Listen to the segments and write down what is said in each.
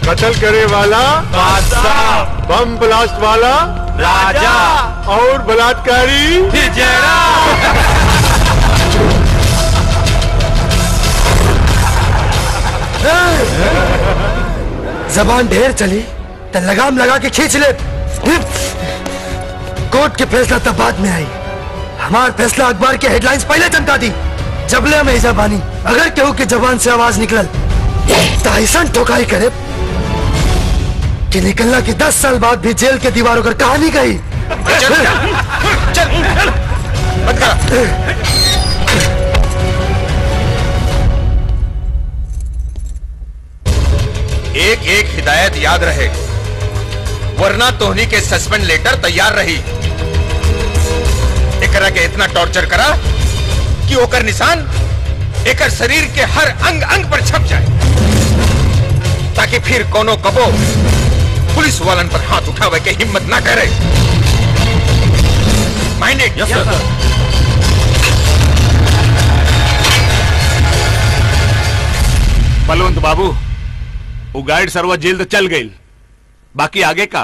कत्ल करे वाला बादशाह बम ब्लास्ट वाला राजा और बलात्कारी जबान ढेर चली तो लगाम लगा के खींच ले कोर्ट के फैसला तब बाद में आई हमार फैसला अखबार के हेडलाइंस पहले चमका दी जबले में इजा बानी अगर केहू के जबान से आवाज निकलल तो ऐसा ठोकाई करे कि निकलना की दस साल बाद भी जेल के दीवारों पर कहानी गई एक एक हिदायत याद रहे वरना तोहनी के सस्पेंड लेटर तैयार रही एकरा के इतना टॉर्चर करा कि ओकर निशान एकर शरीर के हर अंग अंग पर छप जाए ताकि फिर कोनो कबो पुलिस वालन पर हाथ उठावे के हिम्मत ना करे माइंडेड यस सर बलवंत बाबू वो गाइड सरवा जेल तो चल गई बाकी आगे का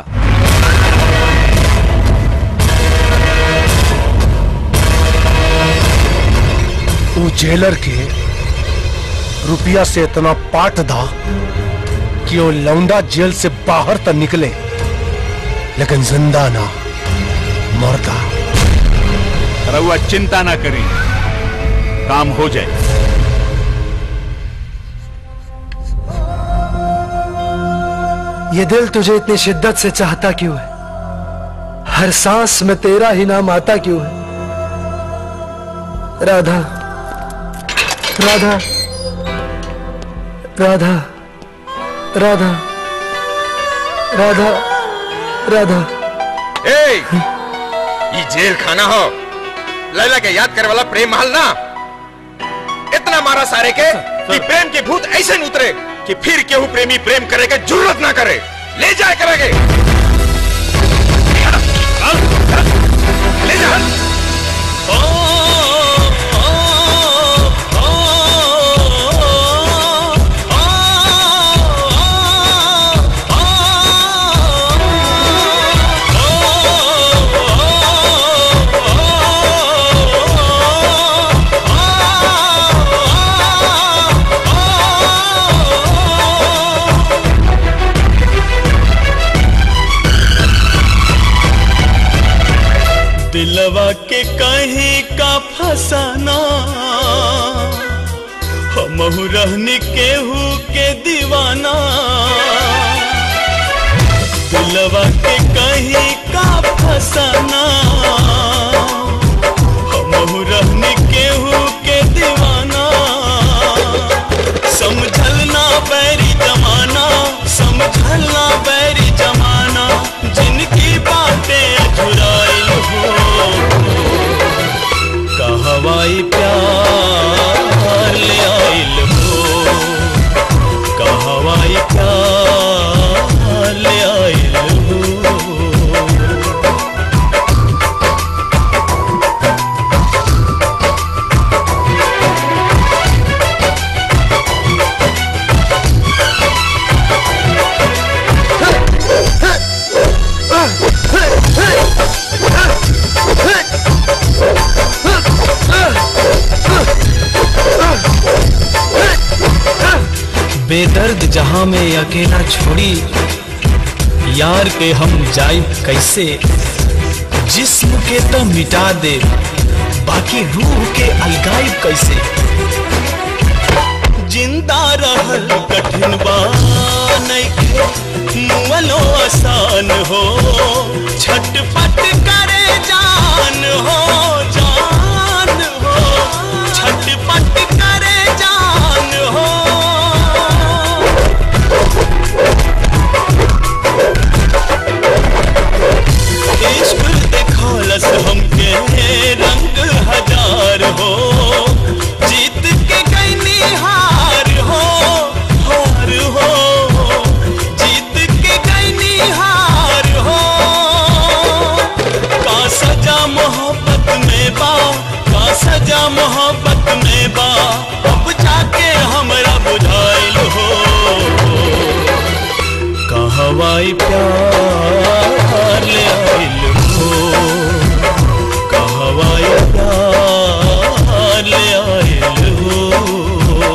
वो जेलर के रुपया से इतना पाट दा कि वो लौंडा जेल से बाहर तक निकले लेकिन जिंदा ना मरता रहुआ चिंता ना करें काम हो जाए ये दिल तुझे इतनी शिद्दत से चाहता क्यों है हर सांस में तेरा ही नाम आता क्यों है राधा राधा राधा राधा राधा राधा ए ये जेल खाना हो लैला के याद करे वाला प्रेम महल ना इतना मारा सारे के कि प्रेम के भूत ऐसे न उतरे कि फिर केहू प्रेमी प्रेम करे के जरूरत ना करे ले जाए करेंगे ले जा दिलवा के कहीं का फसाना हमहू रहनी केहू के दीवाना दिलवा के कहीं का फसाना हमहू रहनी केहू के दीवाना समझल ना बैरी जमाना समझल ना बैरी जमाना जिनकी बातें अधुराइल हो कहवाई प्यार ले आइल हो कहवाई प्यार ले आइल हो बेदर्द जहां में अकेला छोड़ी यार के हम जाई कैसे जिस्म के तो मिटा दे बाकी रूह के अलगाई कैसे जिंदा रहल कठिन बा नइखे मुअलो आसान हो छटपट करे जान हो जान हो छटपट करे जान हो इश्क देखौलस हमके रंग हजार हो जीत के गईनी हार हो हार हो जीत के गईनी हार हो कहवाई प्यार ले आइल हो कहवाई प्यार ले आइल हो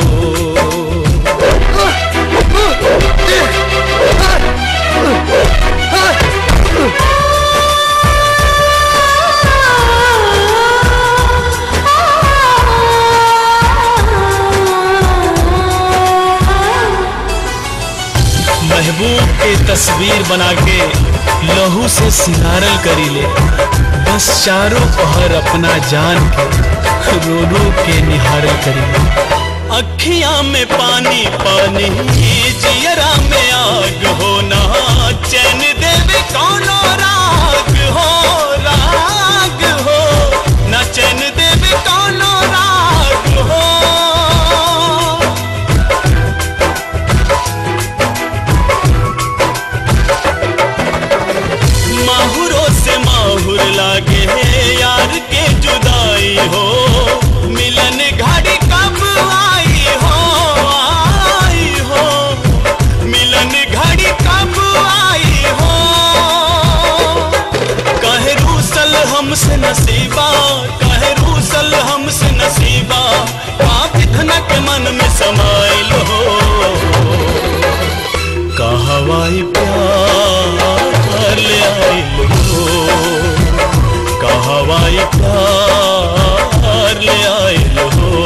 महबूब के तस्वीर बना के लहू से सिंगारल करी ले बस चारों पहर अपना जान के रो रो के निहारल करी ले अखियां में पानी पानी जियरा में आग होना चैन देवे कौनो राग हो राग हो ना चैन देवे कौनो राग हो माहुरों से माहुर लागे यार के जुदाई हो मिलन घड़ी कब आई हो आई हो मिलन घड़ी कब आई हो कहे रूसल हमसे नसीबा कहे रूसल हमसे नसीबा पाप धनक मन में समाइल हो कहवाई प्यार ले आइल हो कहवाई प्यार ले आइल हो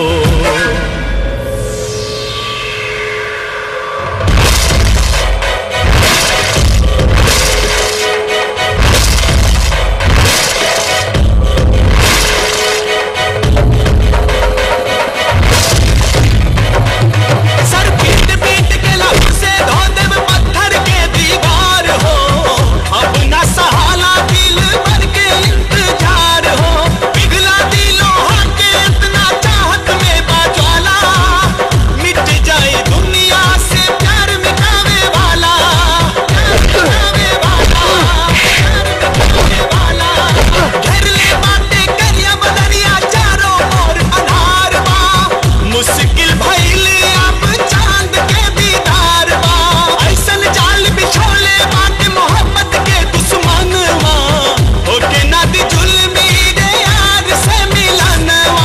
सर पीट पीट के लहू से धो देव पत्थर के दीवार हो अब न सहाला दिल भर के इंतजार हो पिघला दिलों के इतना चाहत में बाज्वाला मिट जाए दुनिया से प्यार मिटावे वाला प्यार मिटावे वाला प्यार मिटावे वाला घेर ले बातें करिया बदरिया चारों ओर अनार बा मुश्किल भइल अब चांद के दीदार बा ऐसन जाल बिछोले बात मोहब्बत के दुश्मन वा होके ना दी जुल्मी रे यार से मिलनवा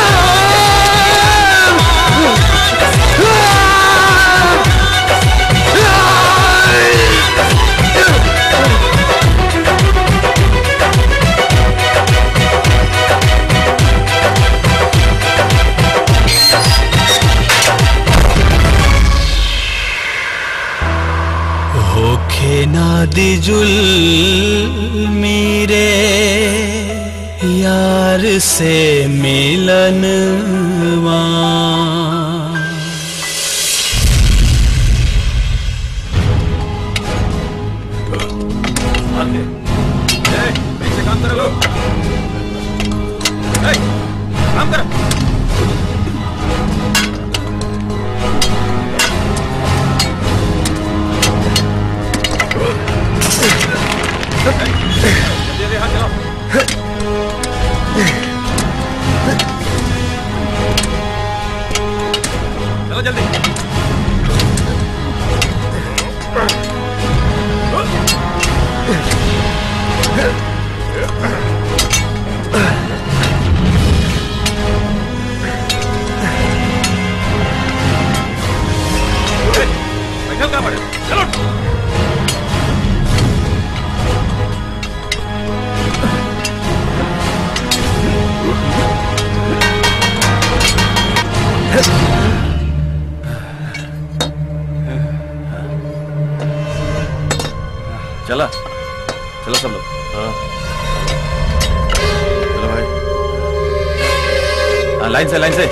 होखे ना दी जुल्मी रे यार से मिलनवा चला चलो सब लोग हाँ चलो भाई हाँ लाइन से लाइन से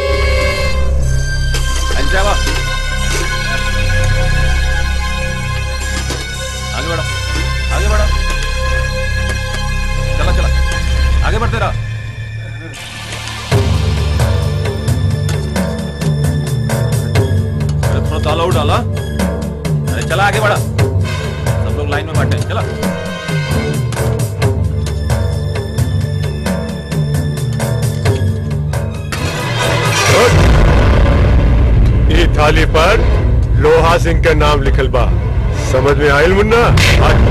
लाइन से आवा आगे बढ़ो आगे बढ़ो चला चला आगे बढ़ते रहो अरे थोड़ा ताला और डाला अरे चला आगे बढ़ा सब लोग लाइन में बैठे हैं, चला ये थाली पर लोहा सिंह का नाम लिखल बा समझ में आयल मुन्ना आज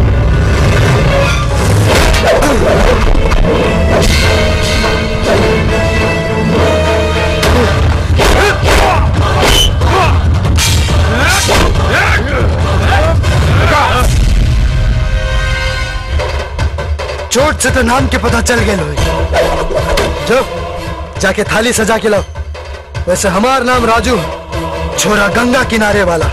चोट से तो नाम के पता चल गए लोग जो जाके थाली सजा के लाओ वैसे हमार नाम राजू छोरा गंगा किनारे वाला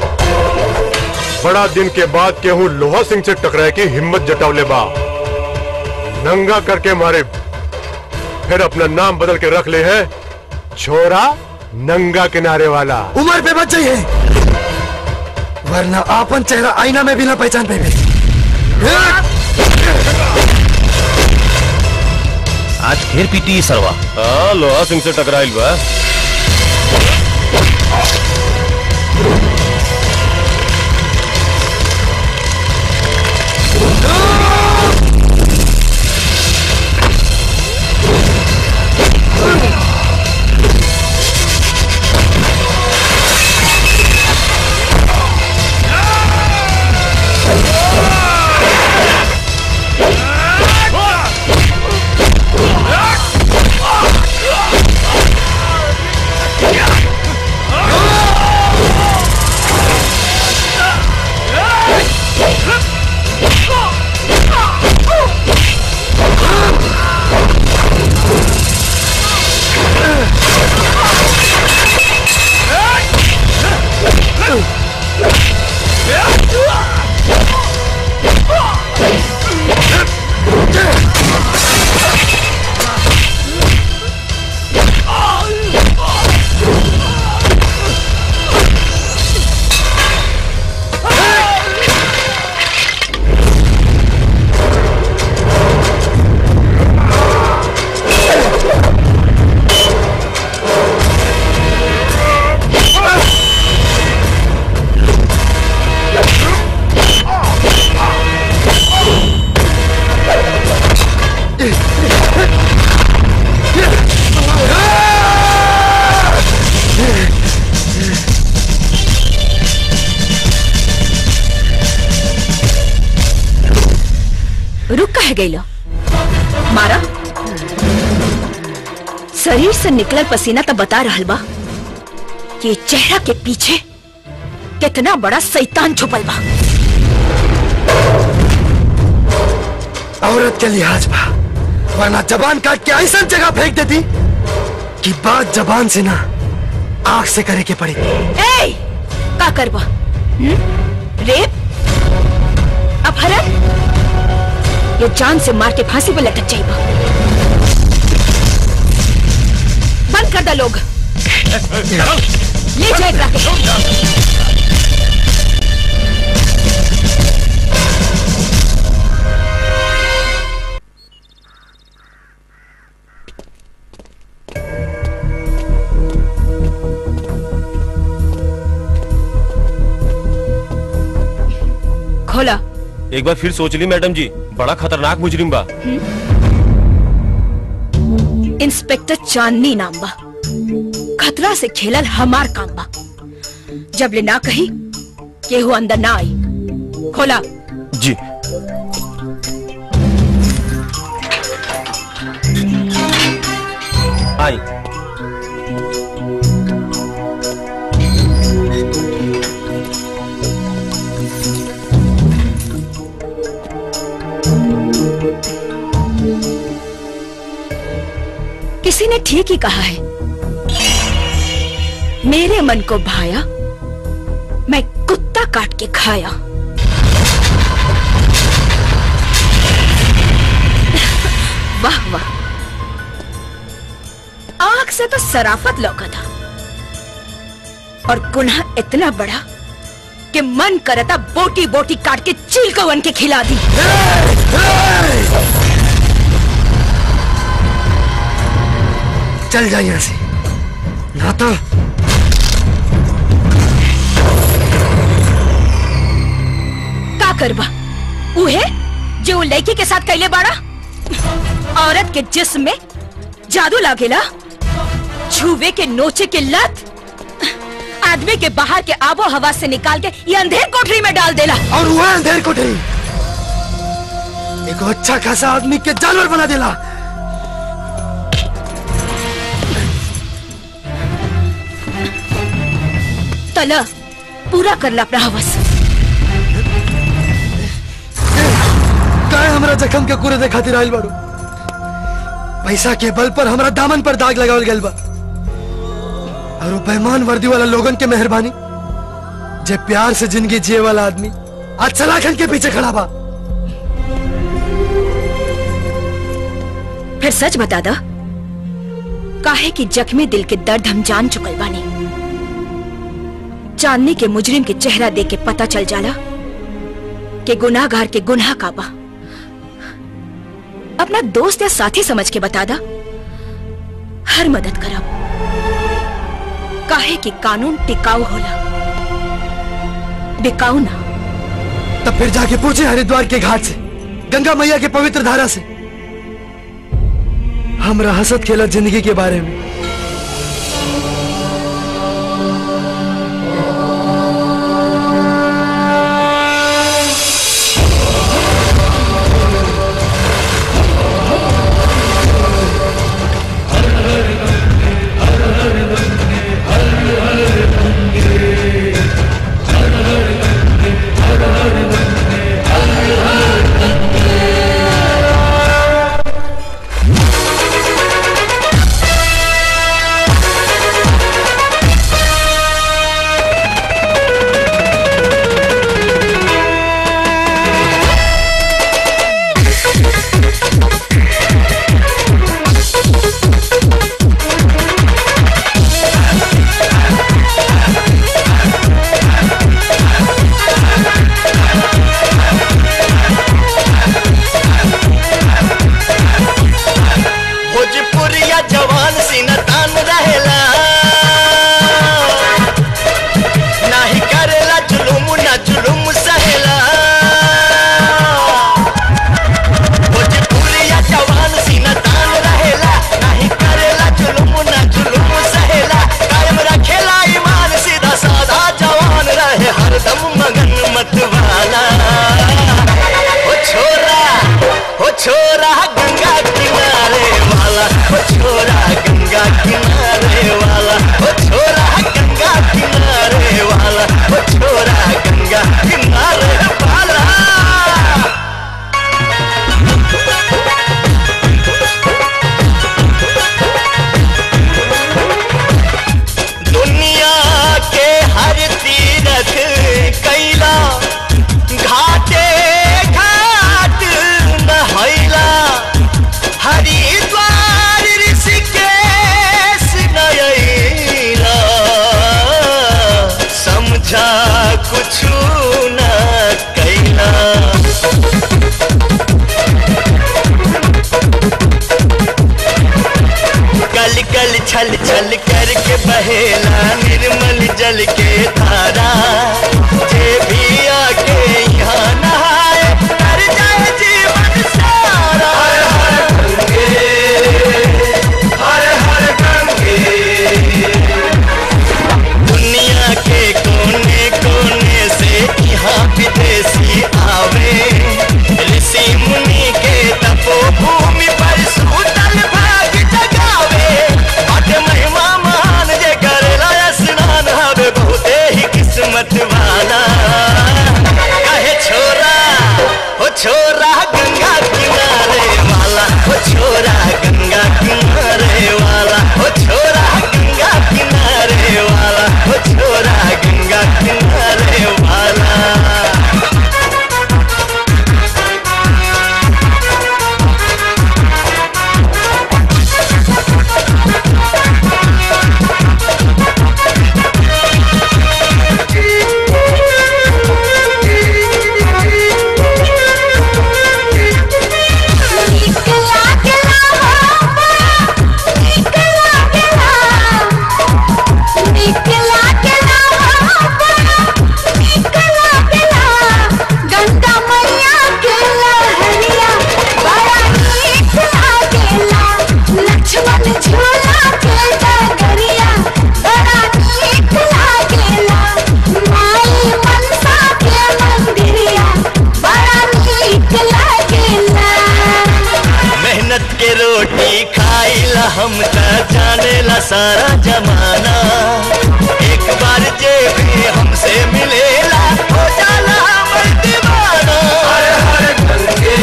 बड़ा दिन के बाद केहू लोहा सिंह से टकराए की हिम्मत जटावले बा नंगा करके मारे फिर अपना नाम बदल के रख ले है छोरा नंगा किनारे वाला उम्र पे बच जाइए वरना आपन चेहरा आईना में भी ना पहचान पाए आज फिर पीटी सरवा हाँ लोहा सिंह से टकराइल बा रुक कह गई लो मारा शरीर से निकलल पसीना तो बता रहल बा कि चेहरा के पीछे कितना बड़ा शैतान छुपल बा औरत के लिहाज बा वरना जबान काट के ऐसा जगह फेंक देती कि बात जबान से ना आंख से करे के पड़ी ए का करबा हम्म? रेप अपहरण ये जान से मार के फांसी पे लटक जाइबा बंद कर दा लोग ले जाए एकरा के खोला एक बार फिर सोच ली मैडम जी बड़ा खतरनाक मुजरिम बा इंस्पेक्टर चांदनी नाम बा खतरा से खेलल हमार काम बा जब ले ना कही केहू अंदर ना आई खोला जी आई किसी ने ठीक ही कहा है मेरे मन को भाया मैं कुत्ता काट के खाया वाह वाह आंख से तो सराफत लौका था और गुनाह इतना बड़ा कि मन करता बोटी बोटी काट के चील को वन के खिला दी चल जा यहाँ से ना तो का करबा उहे जो वो लड़की के साथ कैले बाड़ा औरत के जिस्म में जादू लागेला छुवे के नोचे के लत आदमी के बाहर के आबो हवा से निकाल के ये अंधेर कोठरी में डाल देला और वह अंधेर कोठरी एगो अच्छा खासा आदमी के जानवर बना देला तला पूरा कर ला अपना हवस काय हमरा जखम के कूरे खातिर आइल बाड़ू पैसा के बल पर हमरा दामन पर दाग लगावल गइल बा और वो बेईमान वर्दी वाला लोगन के मेहरबानी जे प्यार से जिंदगी जिए वाला आदमी आज सलाखन के पीछे खड़ा बा फिर सच बता दा काहे कि जख्मी दिल के दर्द हम जान चुकल बानी चांदनी के मुजरिम के चेहरा देख के पता चल जाला कि गुनाहगार के गुनाह का बा अपना दोस्त या साथी समझ के बता दा हर मदद करब काहे कि कानून टिकाऊ होला बिकाऊ ना तब फिर जाके पूछे हरिद्वार के घाट से गंगा मैया के पवित्र धारा से हमरा हसत खेला जिंदगी के बारे में भोजपुरिया जवान सीना तान रहेला नाही करेला जुलुम ना जुलुम सहेला भोजपुरिया जवान सीना तान रहेला नाही करेला जुलुम ना जुलुम सहेला कायम रखेला ईमान सीधा साधा जवान रहे हरदम मगन मत वाला ओ छोरा ओ छोरा गंगा किनारे वाला ओ छोरा गंगा किनारे वाला ओ छोरा गंगा किनारे वाला ओ छोरा गंगा किनारे वाला दुनिया के हर तीरथ कैला घाटे घाट नहैला हरिद्वार ऋषिकेश नयैला समझा कुछ न कैला गल गल छल छल करके बहेला निर्मल जल के धारा जे भी आके यहाँ नहाए कर जाए जीवन सारा हर हर गंगे हर हर गंगे दुनिया के कोने कोने से यहाँ विदेशी आवे ऋषि मुनि के तपोभूमि पर सूतल भाग जगावे बट महिमा महान जे करेला स्नान हवे बहुते ही किस्मत वाला कहे छोरा ओ छोरा गंगा किनारे वाला ओ छोरा गंगा किनारे वाला ओ छोरा गंगा किनारे वाला ओ छोरा गंगा किनारे वाला सारा जमाना एक बार जे भी हमसे मिलेला हो जाला हमर दीवाना हर हर गंगे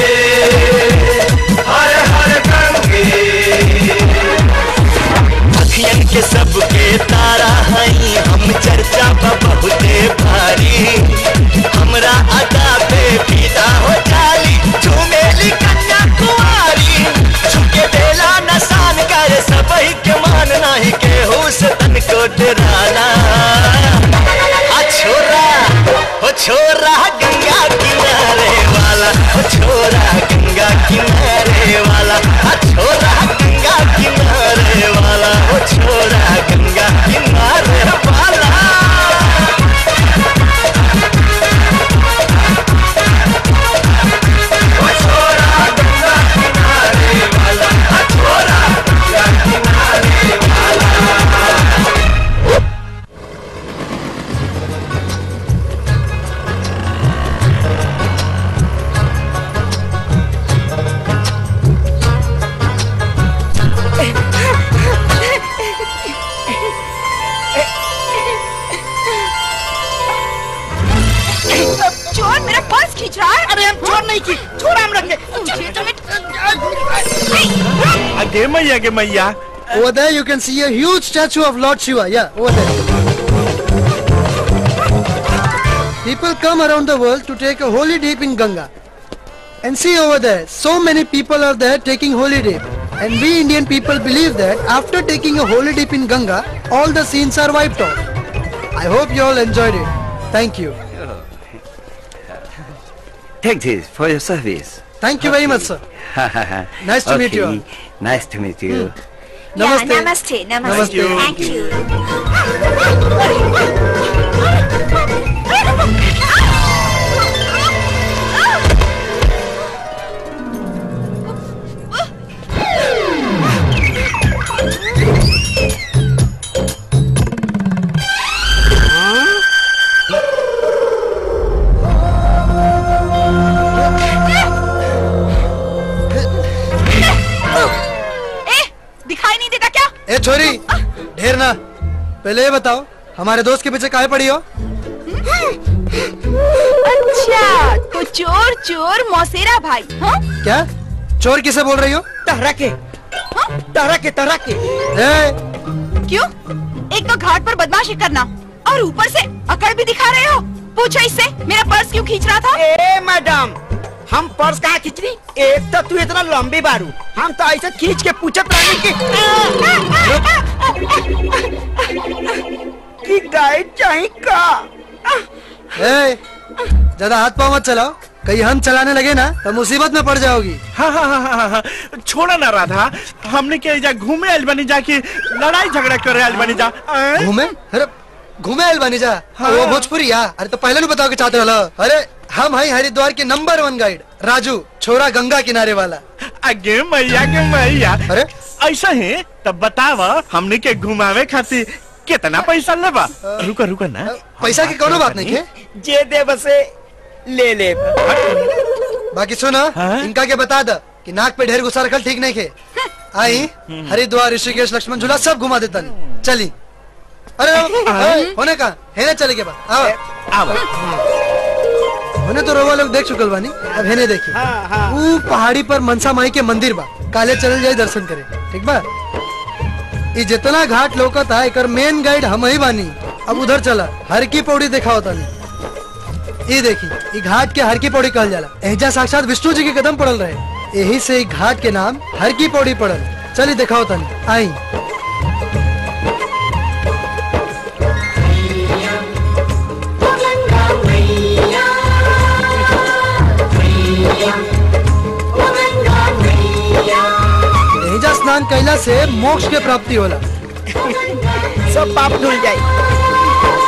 हर हर गंगे अखियन के सबके तारा हई हम चर्चा बा बहुते भारी हमरा अदा पे फिदा हो जाली झूमेली कन्या कुमारी झुके देला नसान करे सबही के मान नाही के होश तन को डराना आ छोरा हो छोरा गंगा किनारे वाला हो छोरा गंगा किनारे वाला आ छोरा गंगा किनारे वाला हो छोरा गंगा किनारे वाला चोर मेरा पर्स खींच रहा है अरे हम चोर नहीं की छोड़ हम रखे आगे मैया के मैया Over there, you can see a huge statue of Lord Shiva. Yeah, over there. People come around the world to take a holy dip in Ganga. And see over there, so many people are there taking holy dip. And we Indian people believe that after taking a holy dip in Ganga, all the sins are wiped off. I hope you all enjoyed it. Thank you. Take this for your service. Thank you very much, sir. Nice to meet you all. Nice to meet you. Namaste. नमस्ते Namaste. Thank you ए दिखाई नहीं देता क्या ए छोरी ढेर ना पहले ये बताओ हमारे दोस्त के पीछे काहे पड़ी हो अच्छा तो चोर चोर मौसेरा भाई हाँ क्या चोर किसे बोल रही हो टहरा के टहरा के टहरा के ए, क्यों एक तो घाट पर बदमाशी करना और ऊपर से अकड़ भी दिखा रहे हो पूछो इससे मेरा पर्स क्यों खींच रहा था ए मैडम हम पर्स कहाँ खींच रही एक तो तू इतना लंबी बारू हम तो ऐसे खींच के पूछत रहने की कि गाइड चाहिए का ए, ज्यादा हाथ पाँव मत चलाओ कहीं हम चलाने लगे ना तो मुसीबत में पड़ जाओगी हाँ हाँ हाँ हाँ हाँ छोड़ा ना राधा हमने के जा घूमे आइल बनी जा की लड़ाई झगड़ा करे आइल बनी जा आं? घूमे अरे घूमे आयल बानी जा हाँ। वो भोजपुरी या अरे तो पहले नहीं बताओ के चाहते वाला अरे हम हैं हरिद्वार के नंबर वन गाइड राजू छोरा गंगा किनारे वाला आगे मैया के मैया अरे ऐसा है तब बताव हमने के घुमावे खातिर कितना पैसा लेबा रुका रुका ना पैसा की कोनो बात नहीं है जे दे बसे ले ले बाकी सुनो इनका के बता द कि नाक पे ढेर गुस्सा रखल ठीक नहीं खे आई हरिद्वार ऋषिकेश लक्ष्मण झूला सब घुमा देता नहीं चली अरे अरे, होने का है ना चले के बाद आओ आओ होने तो रोवा लोग देख चुकल बानी अब है देखी वो पहाड़ी पर मनसा माई के मंदिर बा काले चल जाए दर्शन करे ठीक बा ये जितना घाट लोकत है एकर मेन गाइड हम ही बानी अब उधर चला हर की पौड़ी देखा होता नहीं ये देखी ये घाट के हर की पौड़ी कहल जाला एजा साक्षात विष्णु जी के कदम पड़ल रहे यही से ई घाट के नाम हर की पौड़ी पड़ल चली देखा होता नहीं आई एजा स्नान कैला से मोक्ष के प्राप्ति होला सब पाप धुल जाए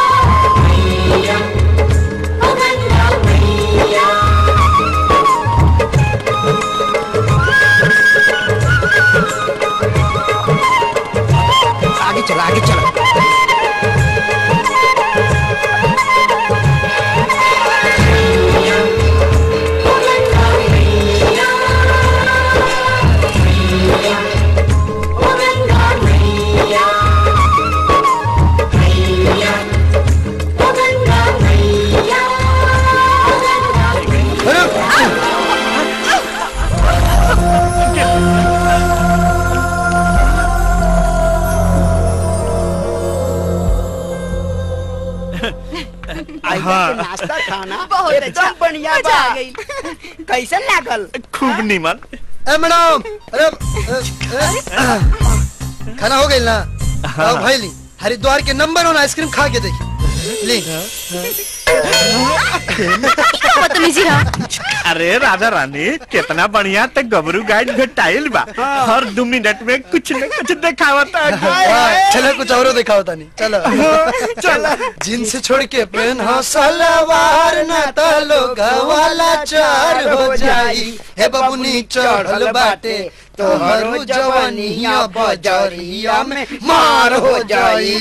आगे चला आगे चला नाश्ता खाना बहुत एकदम अच्छा, बढ़िया मजा बा आ गई। कैसन लागल खूब नीमन ए मैडम अरे अ, अ, खाना हो गई ना आओ भाई ली हरिद्वार के नंबर वन आइसक्रीम खा के देखी ली बदतमीजी रहा अरे राधा रानी कितना बढ़िया तक गबरू गाइड घटाइल बा हर दो मिनट में कुछ न कुछ दिखावता हाँ, चलो कुछ और दिखाओ होता नहीं चलो चलो जींस छोड़ के पेन हो सलवार ना तो लोग वाला चार हो जाई हे बबुनी चढ़ल बाटे तोहरो जवानिया बजरिया में मार हो जाई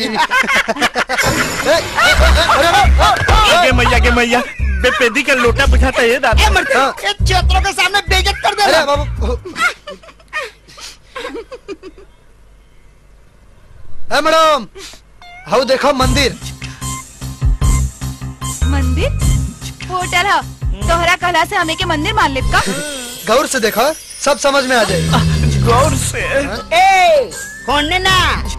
आगे मैया के मैया बेपेदी का लोटा बुझाता है दादा ए मर्द ए क्षेत्रों के सामने बेइज्जत कर दे अरे बाबू ए मैडम हाउ देखो मंदिर मंदिर होटल है तोहरा कहला से हमें के मंदिर मान ले का गौर से देखो सब समझ में आ जाए गौर से ए होने ना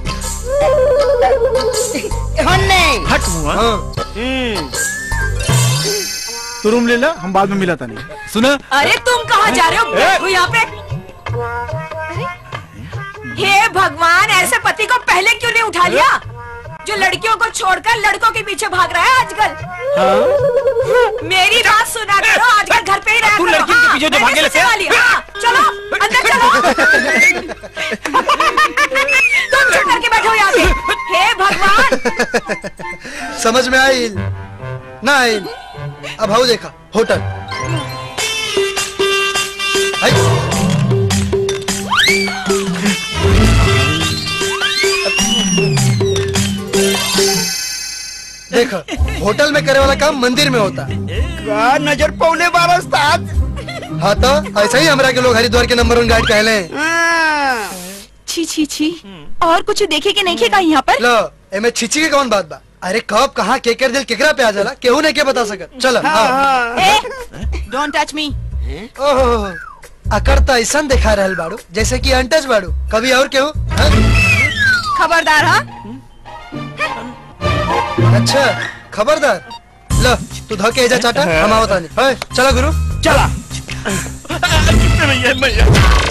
होने हट हुआ तू रूम ले ला हम बाद में मिला था नहीं सुना अरे तुम कहाँ जा रहे हो बैठो यहाँ पे हे भगवान ऐसे पति को पहले क्यों नहीं उठा लिया जो लड़कियों को छोड़कर लड़कों के पीछे भाग रहा है आजकल मेरी बात सुना करो आजकल घर पे ही रहा तू करो, लड़कियों के हाँ, पीछे जो मैंने भागे सोचने लेते? वाली, हाँ, चलो अंदर चलो तुम चुप करके बैठो यहाँ पे हे भगवान समझ में आई ना आई अब हाउ देखा होटल आई। देखो होटल में करे वाला काम मंदिर में होता है का नजर पौने बार उस्ताद हाँ तो ऐसा ही हमरा के लोग हरिद्वार के नंबर वन गाइड कहले हैं। छी छी छी और कुछ देखे के नहीं खेगा यहाँ पर लो एमे छिची के कौन बात बा अरे कब कहाँ केकर दिल केकरा पे आ जाला केहू नहीं के बता सकत चलो हाँ। डोंट टच मी ओहो अकड़ तो ऐसा दिखा रहल बाड़ू जैसे कि अनटच बाड़ू कभी और केहू हाँ? खबरदार हाँ अच्छा खबरदार लो तू धके एजा चाटा हम आवत आनी है चला गुरु चला मैया मैया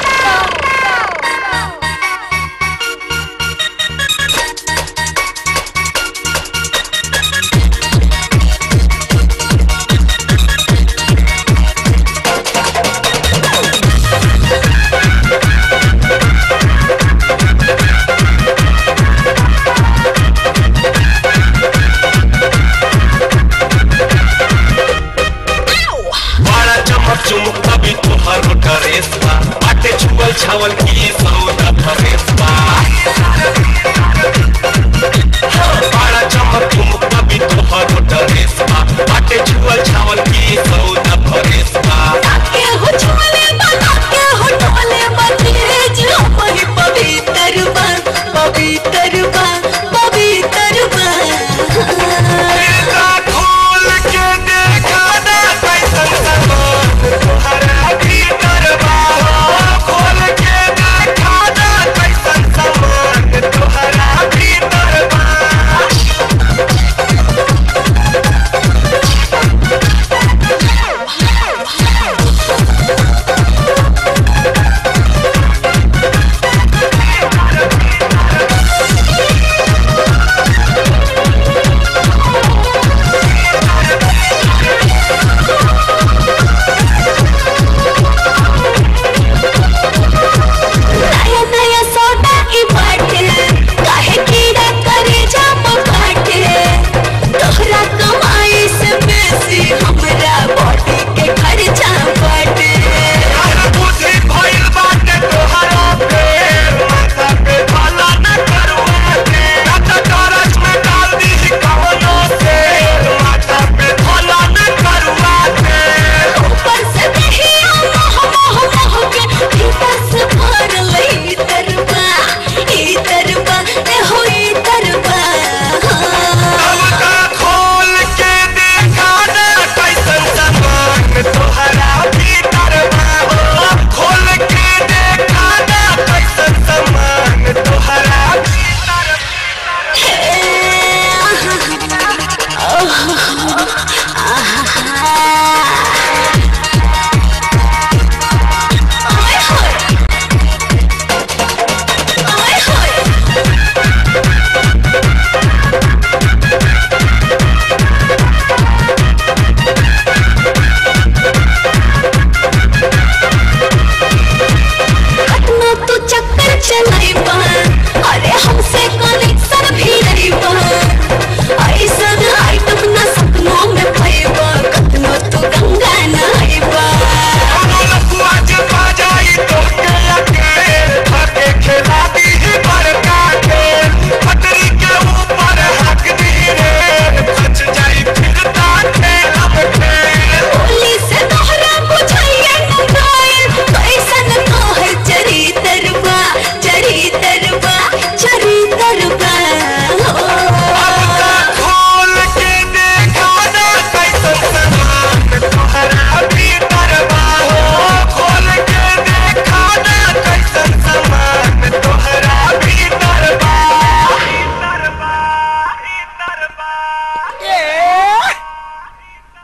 बड़ा चमक चुमुक तभी तुहर ड्रेस बा बाटे छुअल छावल की सौदा फरेस बा बड़ा चमक चुमुक तभी तुहर ड्रेस बा बाटे छुअल छावल की सौदा फरेस बा के हो छोले बना के हो टोले बतिरे जो वही पवित्र बा पवित्र बा पवित्र बा खोल के देखा ना कैसन सामान तुम्हारा भीतर बा खोल के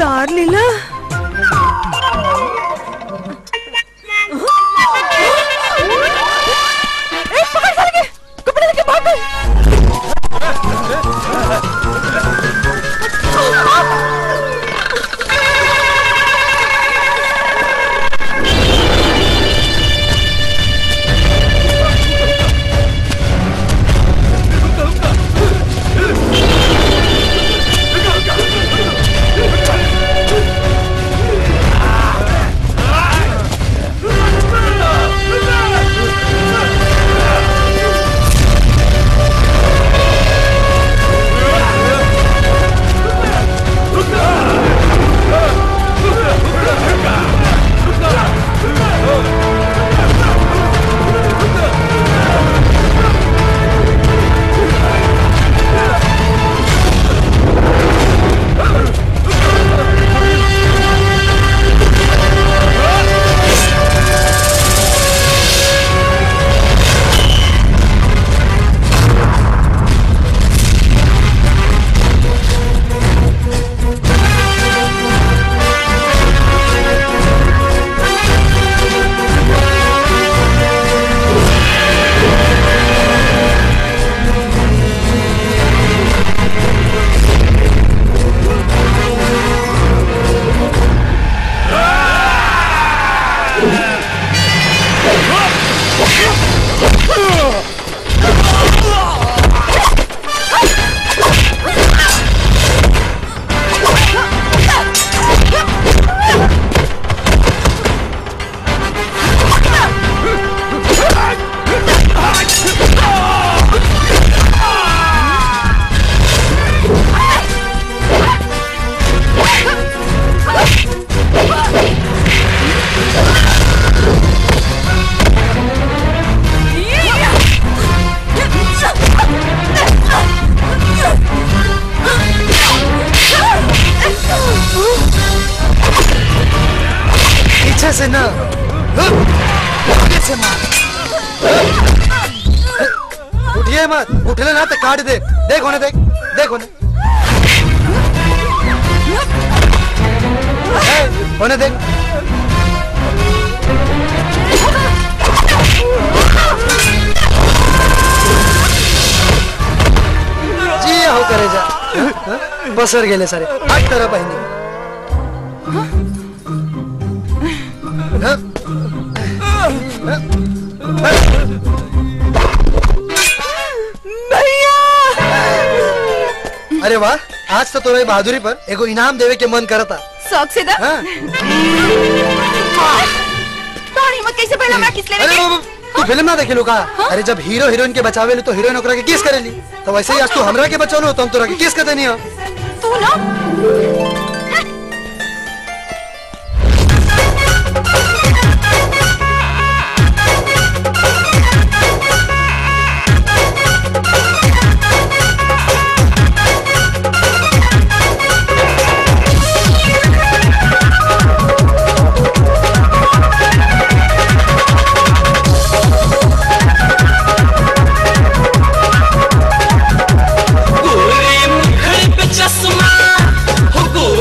उतार लीला ए, पकड़ साले के, कपड़े लेके भाग गए। पीछे से ना आगे से मार उठिए मत उठले ना तो काट दे देख होने देख देख होने ए, होने देख जी हो करे जा हाँ, हाँ, बसर गेले सारे हट तरह बहिनी हाँ, अरे वाह आज तो तोरे बहादुरी पर एगो इनाम देवे के मन करता शौक से दा हाँ। तोहर हिम्मत कैसे पहला हमरा किस लेवे अरे के? बाबू, तू फिल्म ना देखे का अरे जब हीरो हीरोइन के बचावे ली तो हीरोइन ओकरा के किस करेली तो वैसे ही आज तू हमरा के बचौलो तो हम तोरा के किस कर देनी हो तू ना गोरे मुखड़ पे चश्मा हो गोरे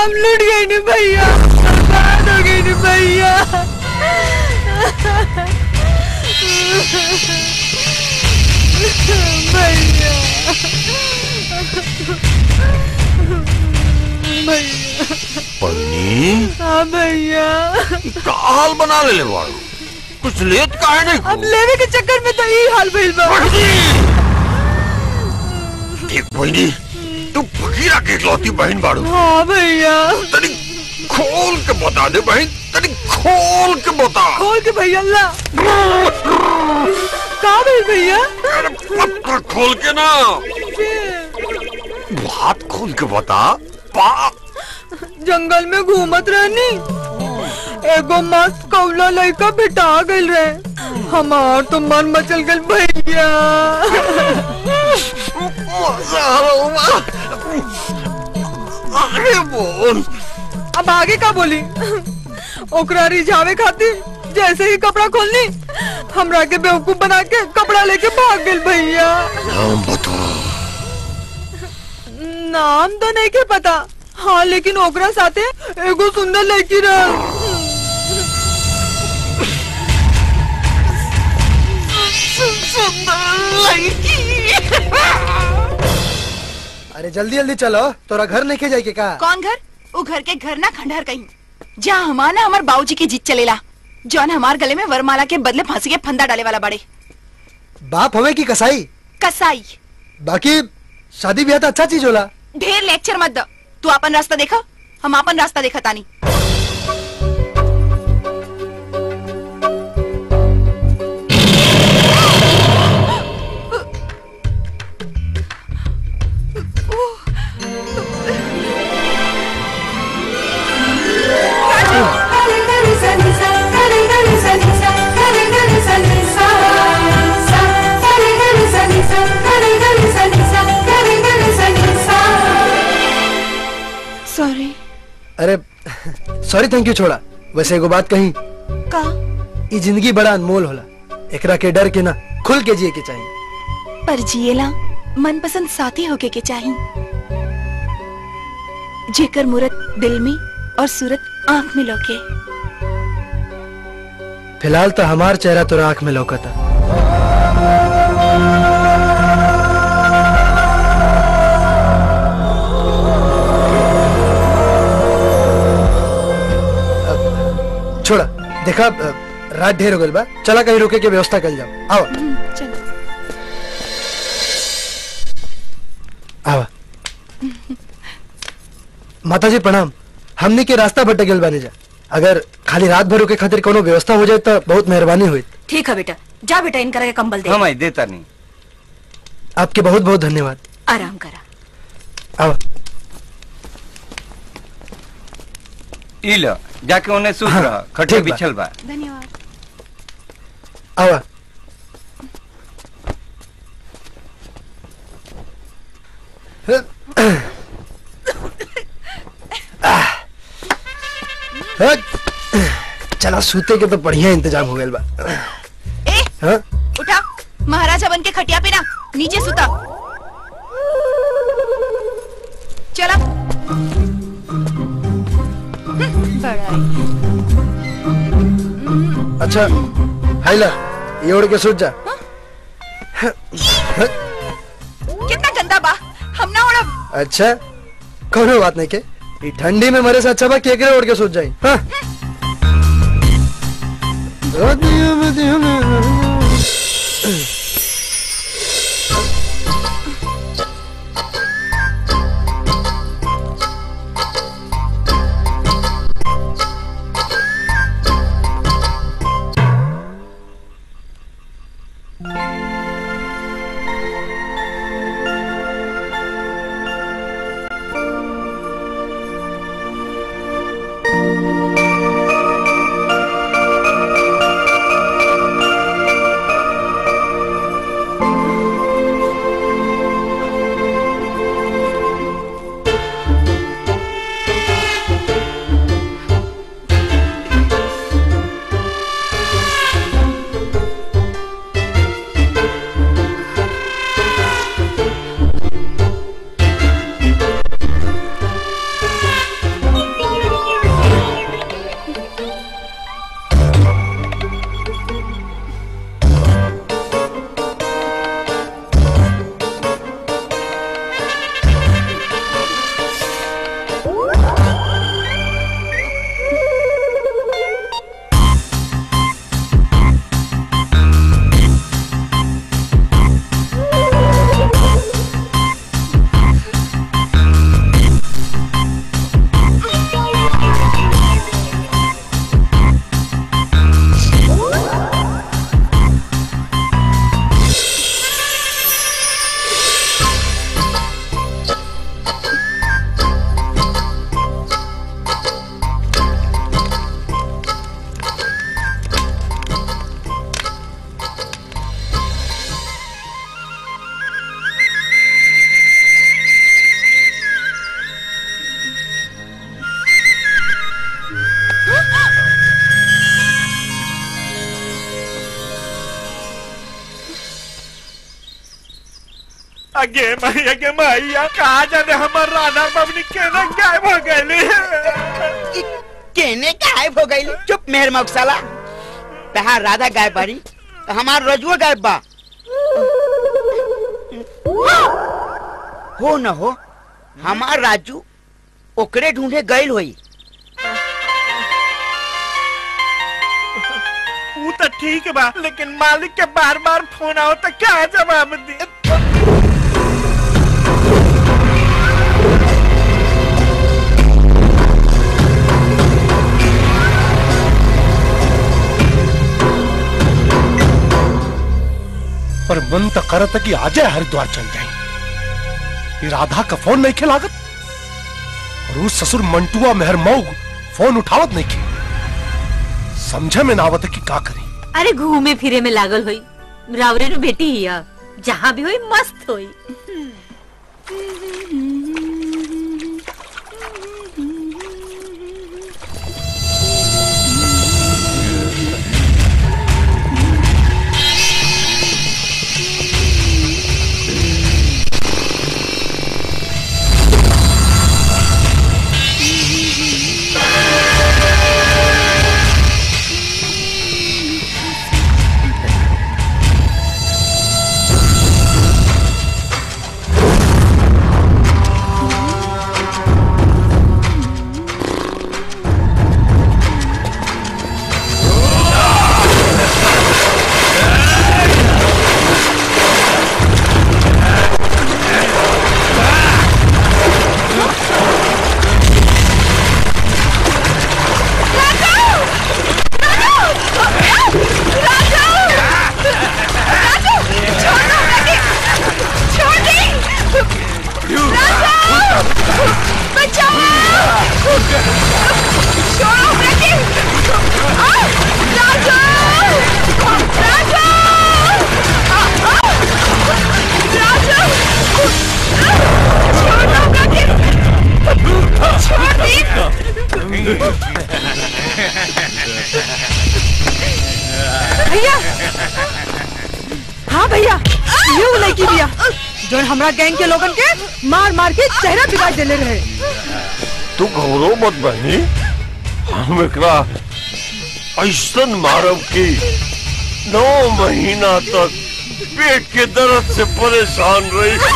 हम लुट गए नी भैया बर्बाद हो गए नी भैया भैया भैया पन्नी हाँ भैया का हाल बना ले ले बाड़ू कुछ लेत काहे नहीं अब लेवे के चक्कर में तो यही हाल भइल बा देख बहनी तू फकीरा के इकलौती बहन बाड़ू हाँ भैया तनी खोल के बता दे बहन तनी खोल के बता खोल के भैया ला का भइल भैया पत्ता खोल के ना हाथ खोल के बता पा जंगल में घूमत रहनी एगो मस्त कौला लड़का भेटा गइल रहे हमार तो मन मचल गइल भैया अरे बोल अब आगे का बोली ओकरा रिझावे खातिर जैसे ही कपड़ा खोलनी हमरा के बेवकूफ बना के कपड़ा लेके भाग गइल भैया नाम बता नाम तो नहीं के पता हाँ लेकिन ओकरा साथे एगो सुंदर लड़की रह अरे जल्दी जल्दी चलो तोरा घर नहीं के जाए के का कौन घर वो घर के घर ना खंडहर कहीं जहाँ हमारा हमार बाबूजी की जीत चलेला जौन हमार गले में वरमाला के बदले फांसी के फंदा डाले वाला बड़े बाप हवे की कसाई कसाई बाकी शादी ब्याह तो अच्छा चीज होला ढेर लेक्चर मत दो तू अपन रास्ता देखा हम अपन रास्ता देखा तानी सॉरी अरे सॉरी थैंक यू छोड़ा वैसे एगो बात कही का ई जिंदगी बड़ा अनमोल होला एकरा के डर के ना खुल के जिए के चाहिए पर जिएला मनपसंद साथी होके के चाही जेकर मूरत दिल में और सूरत आंख में लौके फिलहाल तो हमार चेहरा तोरा आंख में लौकता अब, छोड़ा देखा अ, रात ढेर हो गइल बा चला कहीं रुके के व्यवस्था कर जाओ आओ आवा माता जी प्रणाम हमने के रास्ता भटक गेल बानी जा अगर खाली रात भर के खातिर कोनो व्यवस्था हो जाए तो बहुत मेहरबानी हुई ठीक है बेटा जा बेटा इनका के कंबल दे हम आई देता नहीं आपके बहुत बहुत धन्यवाद आराम करा आवा ई लो जाके उन्हें सूत हाँ, रहा खटे ठीक बा। बिछल बा धन्यवाद आवा हट। चला सूते के तो बढ़िया इंतजाम हो गया बा ए हाँ? उठा महाराजा बन के खटिया पे ना नीचे सुता चला बड़ा अच्छा हाइला ये ओढ़ के सूत जा कितना गंदा बा हम ना उड़ब अच्छा कोनो बात नहीं के ई ठंडी में मरे से अच्छा बा केकरे ओढ़ के सूत जाई हाँ? अगे मैया के मैया कहा जाने हमर राधा बबनी केना गायब हो गईली केने गायब हो गई चुप मेहर मौसाला तहार राधा गायब बारी तो हमार रजुआ गायब बा हो न हो हमार राजू ओकरे ढूंढे गईल होई वो तो ठीक बा लेकिन मालिक के बार बार फोन आओ तो क्या जवाब दी पर मन तो करत कि आजे हरिद्वार चल जाए ये राधा का फोन नहीं खिलागत और उस ससुर मंटुआ मेहर मऊग फोन उठावत नहीं के समझे में नावत कि का करी अरे घूमे फिरे में लागल होई रावरे नु बेटी हिया जहाँ भी होई मस्त होई भैया हाँ भैया ये वो लड़की भैया जो हमरा गैंग के लोगन के मार मार के चेहरा बिगाड़ देले रहे तू घबरो मत बहनी हम एकरा ऐसन मारब की नौ महीना तक पेट के दर्द से परेशान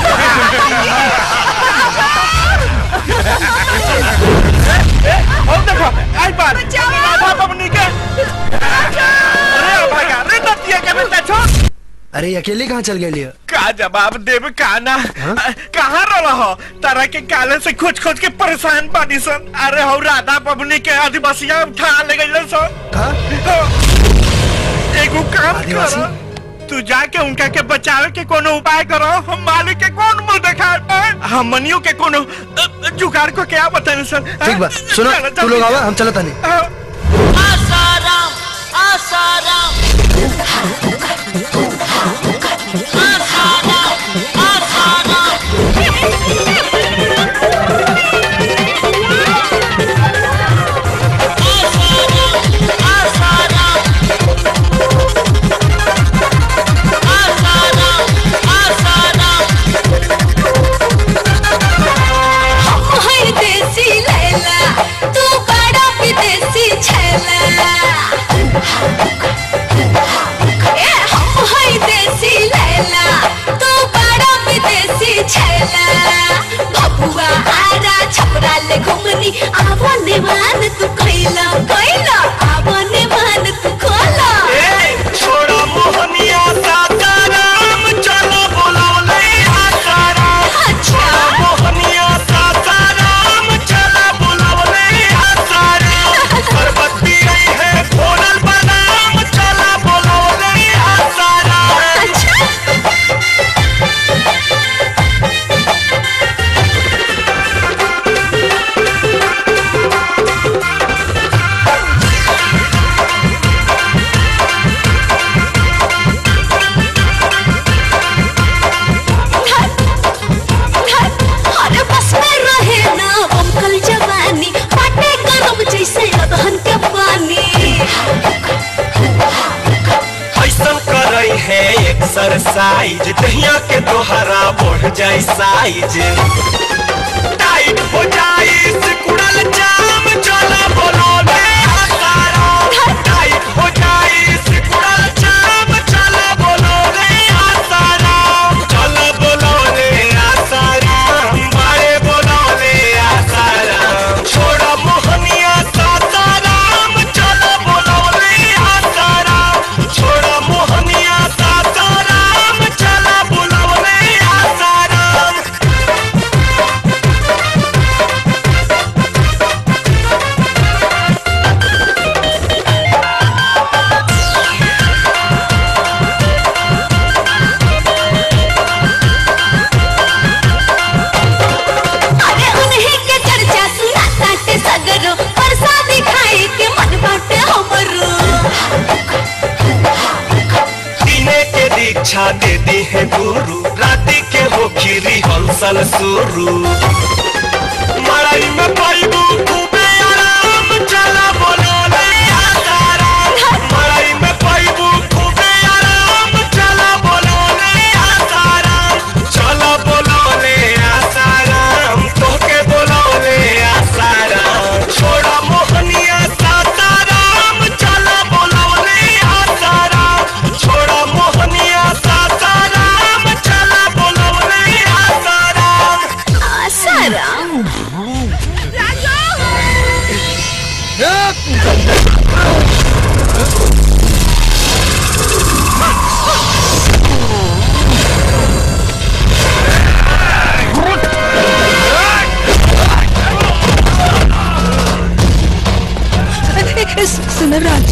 और देखो आई बार राधा बबनी के अरे भैया रे नतिया के बेटा छोड़ अरे अकेले कहाँ चल गए लिया का जवाब देव काना कहाँ रहा हो तारा के काले से खोज खोज के परेशान बानी सन अरे हो राधा बबनी के आदिवासिया उठा ले गई सन एगो काम करो तू जाके उनका के बचावे के कोनो उपाय करो हम मालिक के कौन मुंह दिखाए हम मनियो के कोनो अ, जुगाड़ को क्या बताने सर ठीक बा सुनो तू लोग आवा हम चलत नहीं आसाराम आसाराम आसाराम हर देसी लैला तू बड़ा विदेशी छैला ए साइज दहिया के दोहरा बढ़ जाए साइज टाइट हो जाए सिकुड़ल जाम चला बोलो ले आसारा टाइट हो जाए सिकुड़ल जाम चला बोलो ले आसारा चला बोलो ले आसारा बारे बोलो ले आसारा छोड़ा मोहनिया सासाराम चला बोलो ले आसारा छोड़ा मोहनिया सासाराम चला बोलो ले आसाराम अरे उन्हीं के चर्चा सुना ताटे सगरो प्रसादी खाए के मन बाटे हमरो दिने के दीक्षा दे दी है गुरु राति के हो खीरी हंसल शुरू मड़ई में पाइबू खूबे आराम चला बोलो ले आसाराम मड़ई में पाइबू खूबे आराम चला बोलो ले आसाराम चला बोलो ले आसाराम तोके बोलो ले आसाराम छोड़ा मोहनिया सासाराम चला बोलो ले आसाराम छोड़ा मोहनिया सासाराम चला बोलो ले आसाराम आसाराम सुनो राज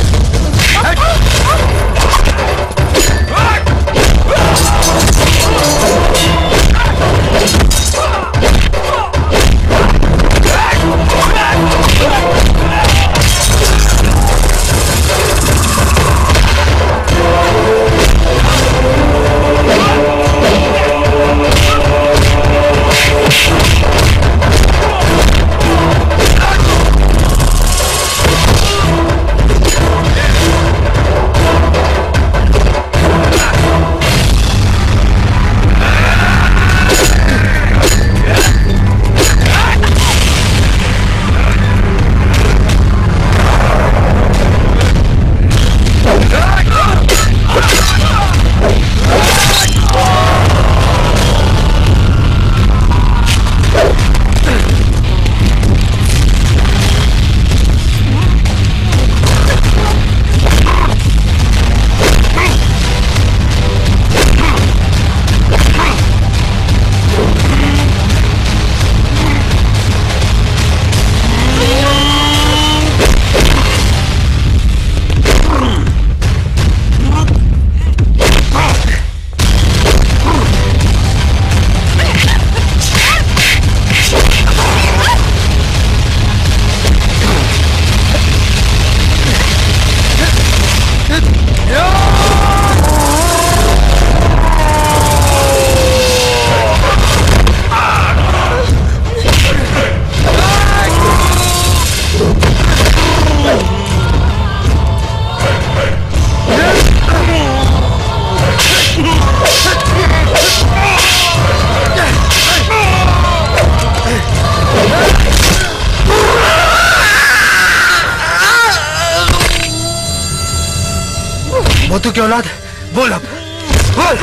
मोतू की औलाद बोल अब बोल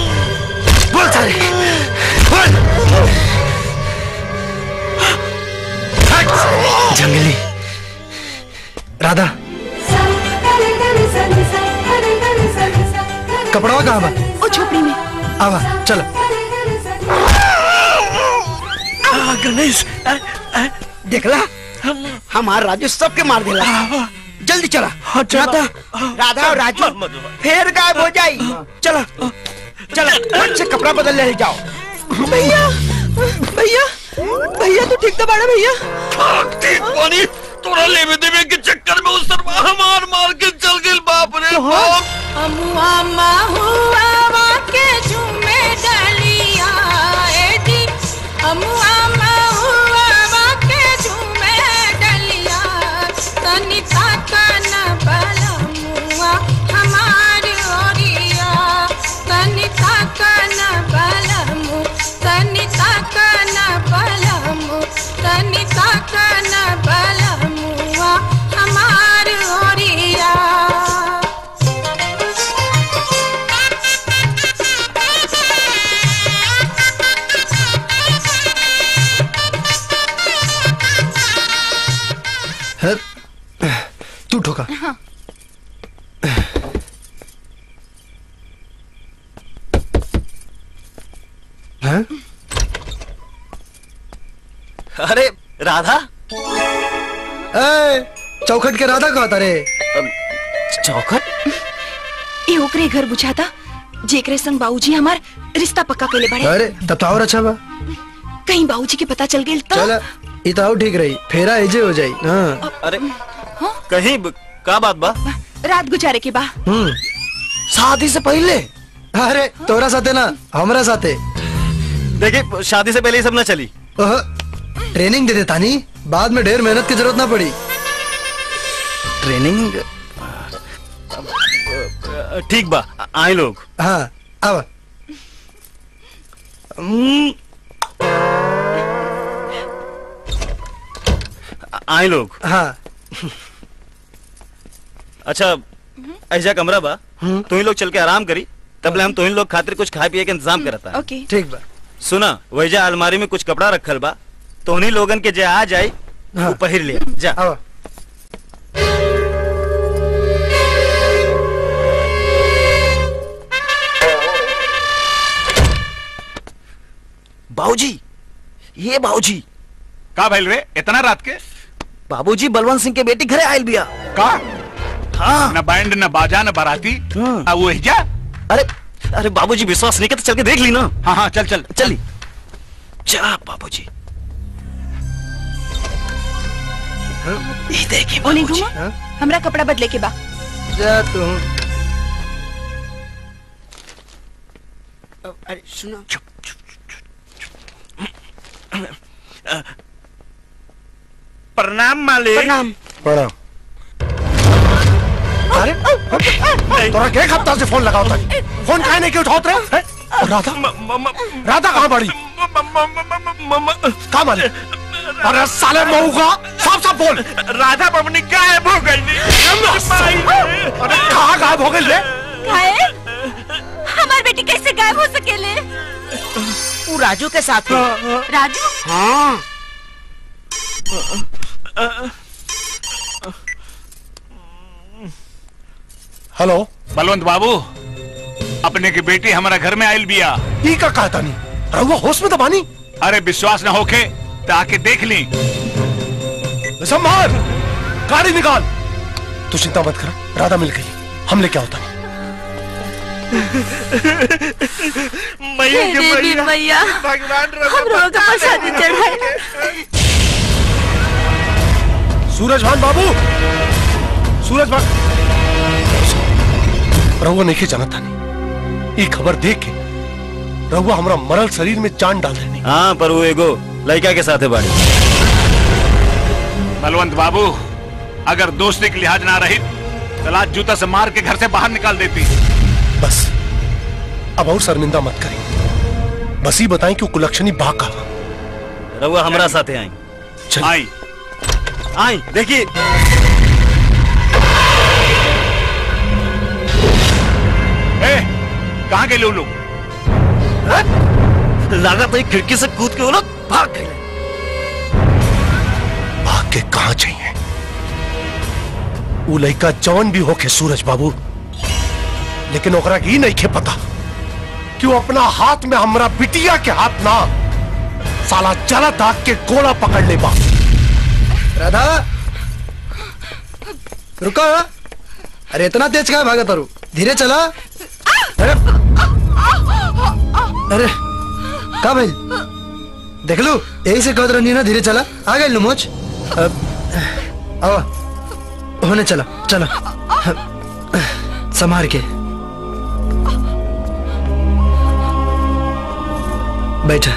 बोल सारे बोल हट! जंगली राधा कपड़ा कहाँ बा ओ झोपड़ी में आवा चलो आ, गणेश आ, आ, देखला हमार राजू सबके मार देला जल्दी चला राधा राधा और राजू फिर गायब हो जाई चला चला फट से कपड़ा बदल ले जाओ भैया भैया भैया तू ठीक तो बाड़ा भैया ठीक पानी तोरा लेवे देवे के चक्कर में उस सरवा हमार मार के चल गेल बाप रे बाप अमुआ महुआ के झूमे डलिया एडी अमुआ महुआ के झूमे डलिया तनी ताकन बलमुआ हमार ओरिया तनी हाँ? अरे राधा ए, चौखट के राधा कहता रे चौखट ए ओकरे घर बुझाता जेकरे संग बाबूजी हमार रिश्ता पक्का केले बड़े अरे तब तो और अच्छा बा कहीं बाबूजी के पता चल गेल तो चल ई तो और ठीक रही फेरा एजे हो जाई हाँ अरे कहीं ब- का बात बा रात गुजारे के बा हम्म शादी से पहले अरे तोरा साथे ना हमरा साथे देखिए शादी से पहले ये सब ना चली ओह, ट्रेनिंग दे देता नहीं बाद में ढेर मेहनत की जरूरत ना पड़ी ट्रेनिंग ठीक बा आए लोग हाँ अब आए लोग हाँ अच्छा ऐसा कमरा बा तुम लोग चल के आराम करी तब ले हम तुम लोग खातिर कुछ खाए पिए के इंतजाम करता ओके ठीक बा सुना वैजा अलमारी में कुछ कपड़ा रखल बा तो उन्हीं लोगन के जे आ जाए वो पहिर लिया जा बाबूजी ये बाबूजी का भइल रे इतना रात के बाबूजी बलवंत सिंह के बेटी घरे आयल बिया का हाँ न बैंड न बाजा न बाराती आ वो जा अरे अरे बाबूजी विश्वास नहीं करते चल के देख ली ना हाँ हाँ चल चल चली जा बाबूजी ये देखिए ओने घूमो हमरा कपड़ा बदले के बा जा तू अरे सुनो प्रणाम मालिक प्रणाम प्रणाम अरे तोरा के हफ्ता से फोन लगाओ तक फोन काहे नहीं के उठाओ रे हैं? और राधा राधा कहाँ बड़ी कहाँ माली अरे साले मऊ का साफ साफ बोल राधा बबनी गायब हो गई अरे कहाँ गायब हो गई रे काहे हमार बेटी कैसे गायब हो सकेले वो राजू के साथ है राजू हाँ हेलो बलवंत बाबू अपने की बेटी हमारा घर में आयल बिया ई का कहता नहीं रहुआ होश में तो बानी अरे विश्वास न होके तो आके देख ली संभाल गाड़ी निकाल तू चिंता मत कर राधा मिल गई हम लेके आओ तनी मैया के हे देवी मैया मैया भगवान हम लोग का प्रसाद चढ़ाए सूरज भान बाबू सूरज भान रहुआ नहीं जाना था ये खबर देख के रहुआ हमरा मरल शरीर में जान डाल देनी हाँ पर वो एगो लड़का के साथ है बाड़ी बलवंत बाबू अगर दोस्ती की लिहाज ना रही तो लात जूता से मार के घर से बाहर निकाल देती बस अब और शर्मिंदा मत करें बस ही बताएं कि वो कुलक्षणी बा का रहुआ हमरा साथे आई आई आई देखिए ए कहाँ गए लोग लगा तो एक खिड़की से कूद के वो लोग भाग गए भाग के कहा चाहिए वो लड़का जौन भी होके सूरज बाबू लेकिन ओकरा की नहीं खे पता कि वो अपना हाथ में हमरा बिटिया के हाथ ना साला जला दाग के गोला पकड़ ले बा राधा रुको अरे इतना तेज कहा भागा तारू धीरे चला अरे अरे का भाई देख लो यही से कहत रही ना धीरे चला आ गए लुमोच अब आओ होने चला चला संभार के बैठा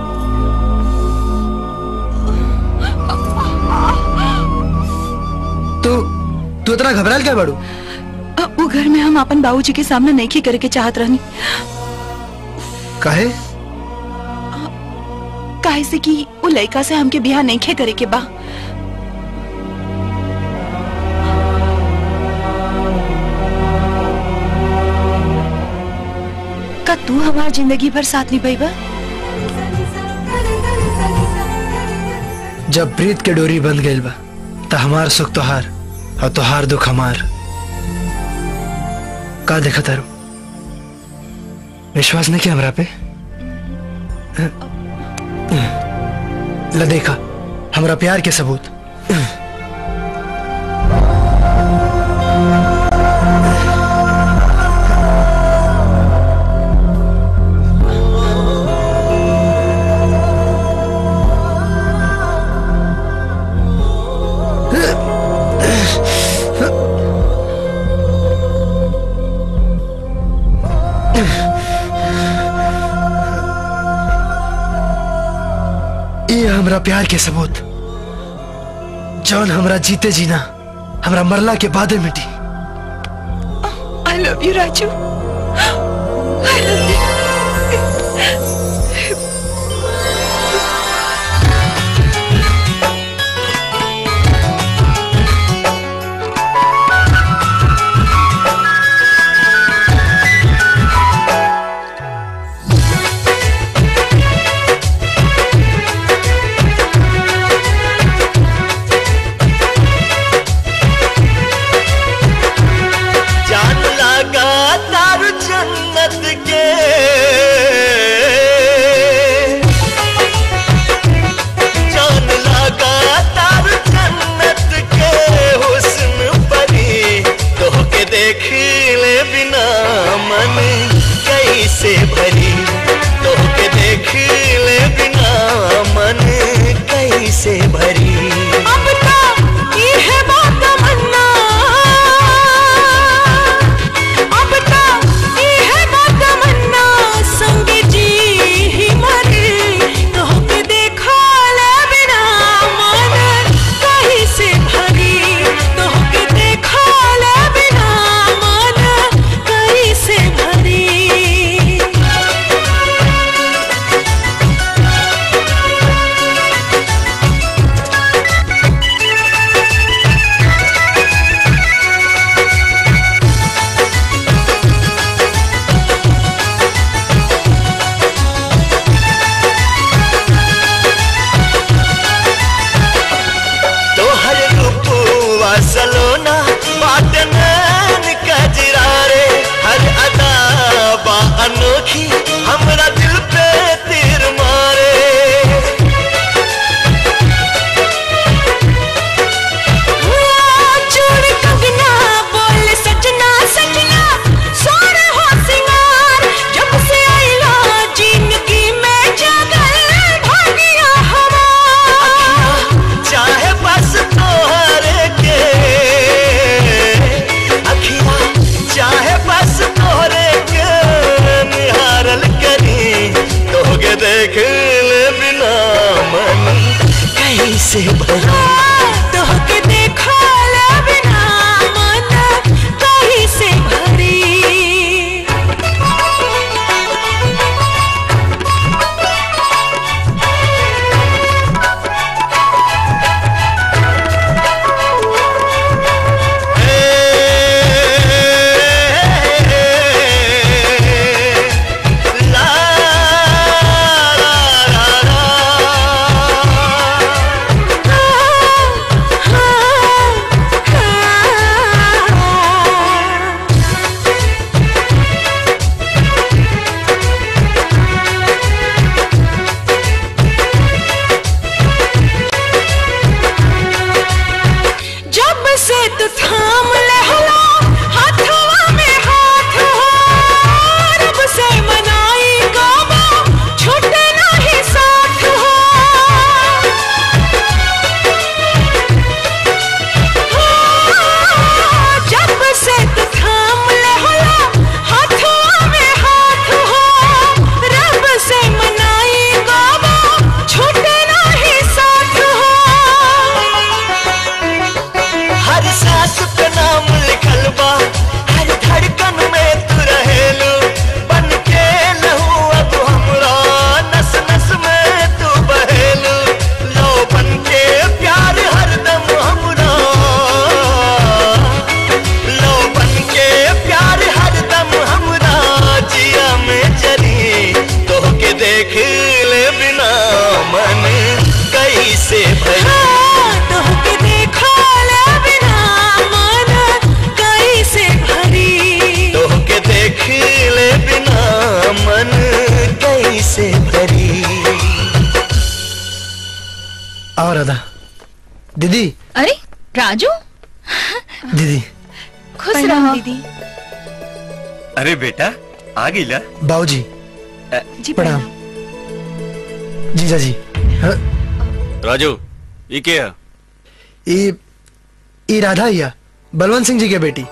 तू तू इतना घबराल क्या बाड़ू अ, वो घर में हम अपन बाबूजी के सामने नहीं की करे के चाहत रहनी काहे काहे से कि वो लड़का से हमके बियाह नहीं खे करे के बा का तू हमार जिंदगी भर साथ निभाईबा जब प्रीत के डोरी बंध गई बा त हमार सुख तोहार और तोहार दुख हमार का देखा तारू विश्वास नहीं किया हमरा पे ल देखा हमरा प्यार के सबूत ये हमरा प्यार के सबूत जौन हमरा जीते जीना हमरा मरला के बाद मिटी I love you, Raju. I love you. जान लगा तार जन्नत के जान लगा तार जन्नत के हुस्न परी तो के देख ले बिना मन कैसे भरी तो के देख ले बिना मन कैसे भरी अब तो ये है बात तमन्ना अब तो ये है बात तमन्ना संग जी ही मरे तो के देखा ले बिना मन कहीं से भरी तो के देखा ले बिना मन कहीं से भरी तोहर रूपुआ सलोना बाट नैन कजरा रे हर अदा बा अनोखी हमरा दिल पे तीर मारे चूड़ कंगना बोल सजना सजना सोर हो सिंगार जब से आइला जिंदगी में जगल भागिया हमार चाहे बस तोहरे के अखिया चाहे बस तोहरे के निहारल करी तोहके देख ले बिना मन कैसे भरी तोहके देखा ले बिना मन कहीं से भरी ला आओ राधा दीदी अरे राजू दीदी खुश रहो दीदी अरे बेटा आ गई ला बाबूजी जी प्रणाम जीजा जी हाँ, राजू ये क्या है ये ये राधा हिया बलवंत सिंह जी के बेटी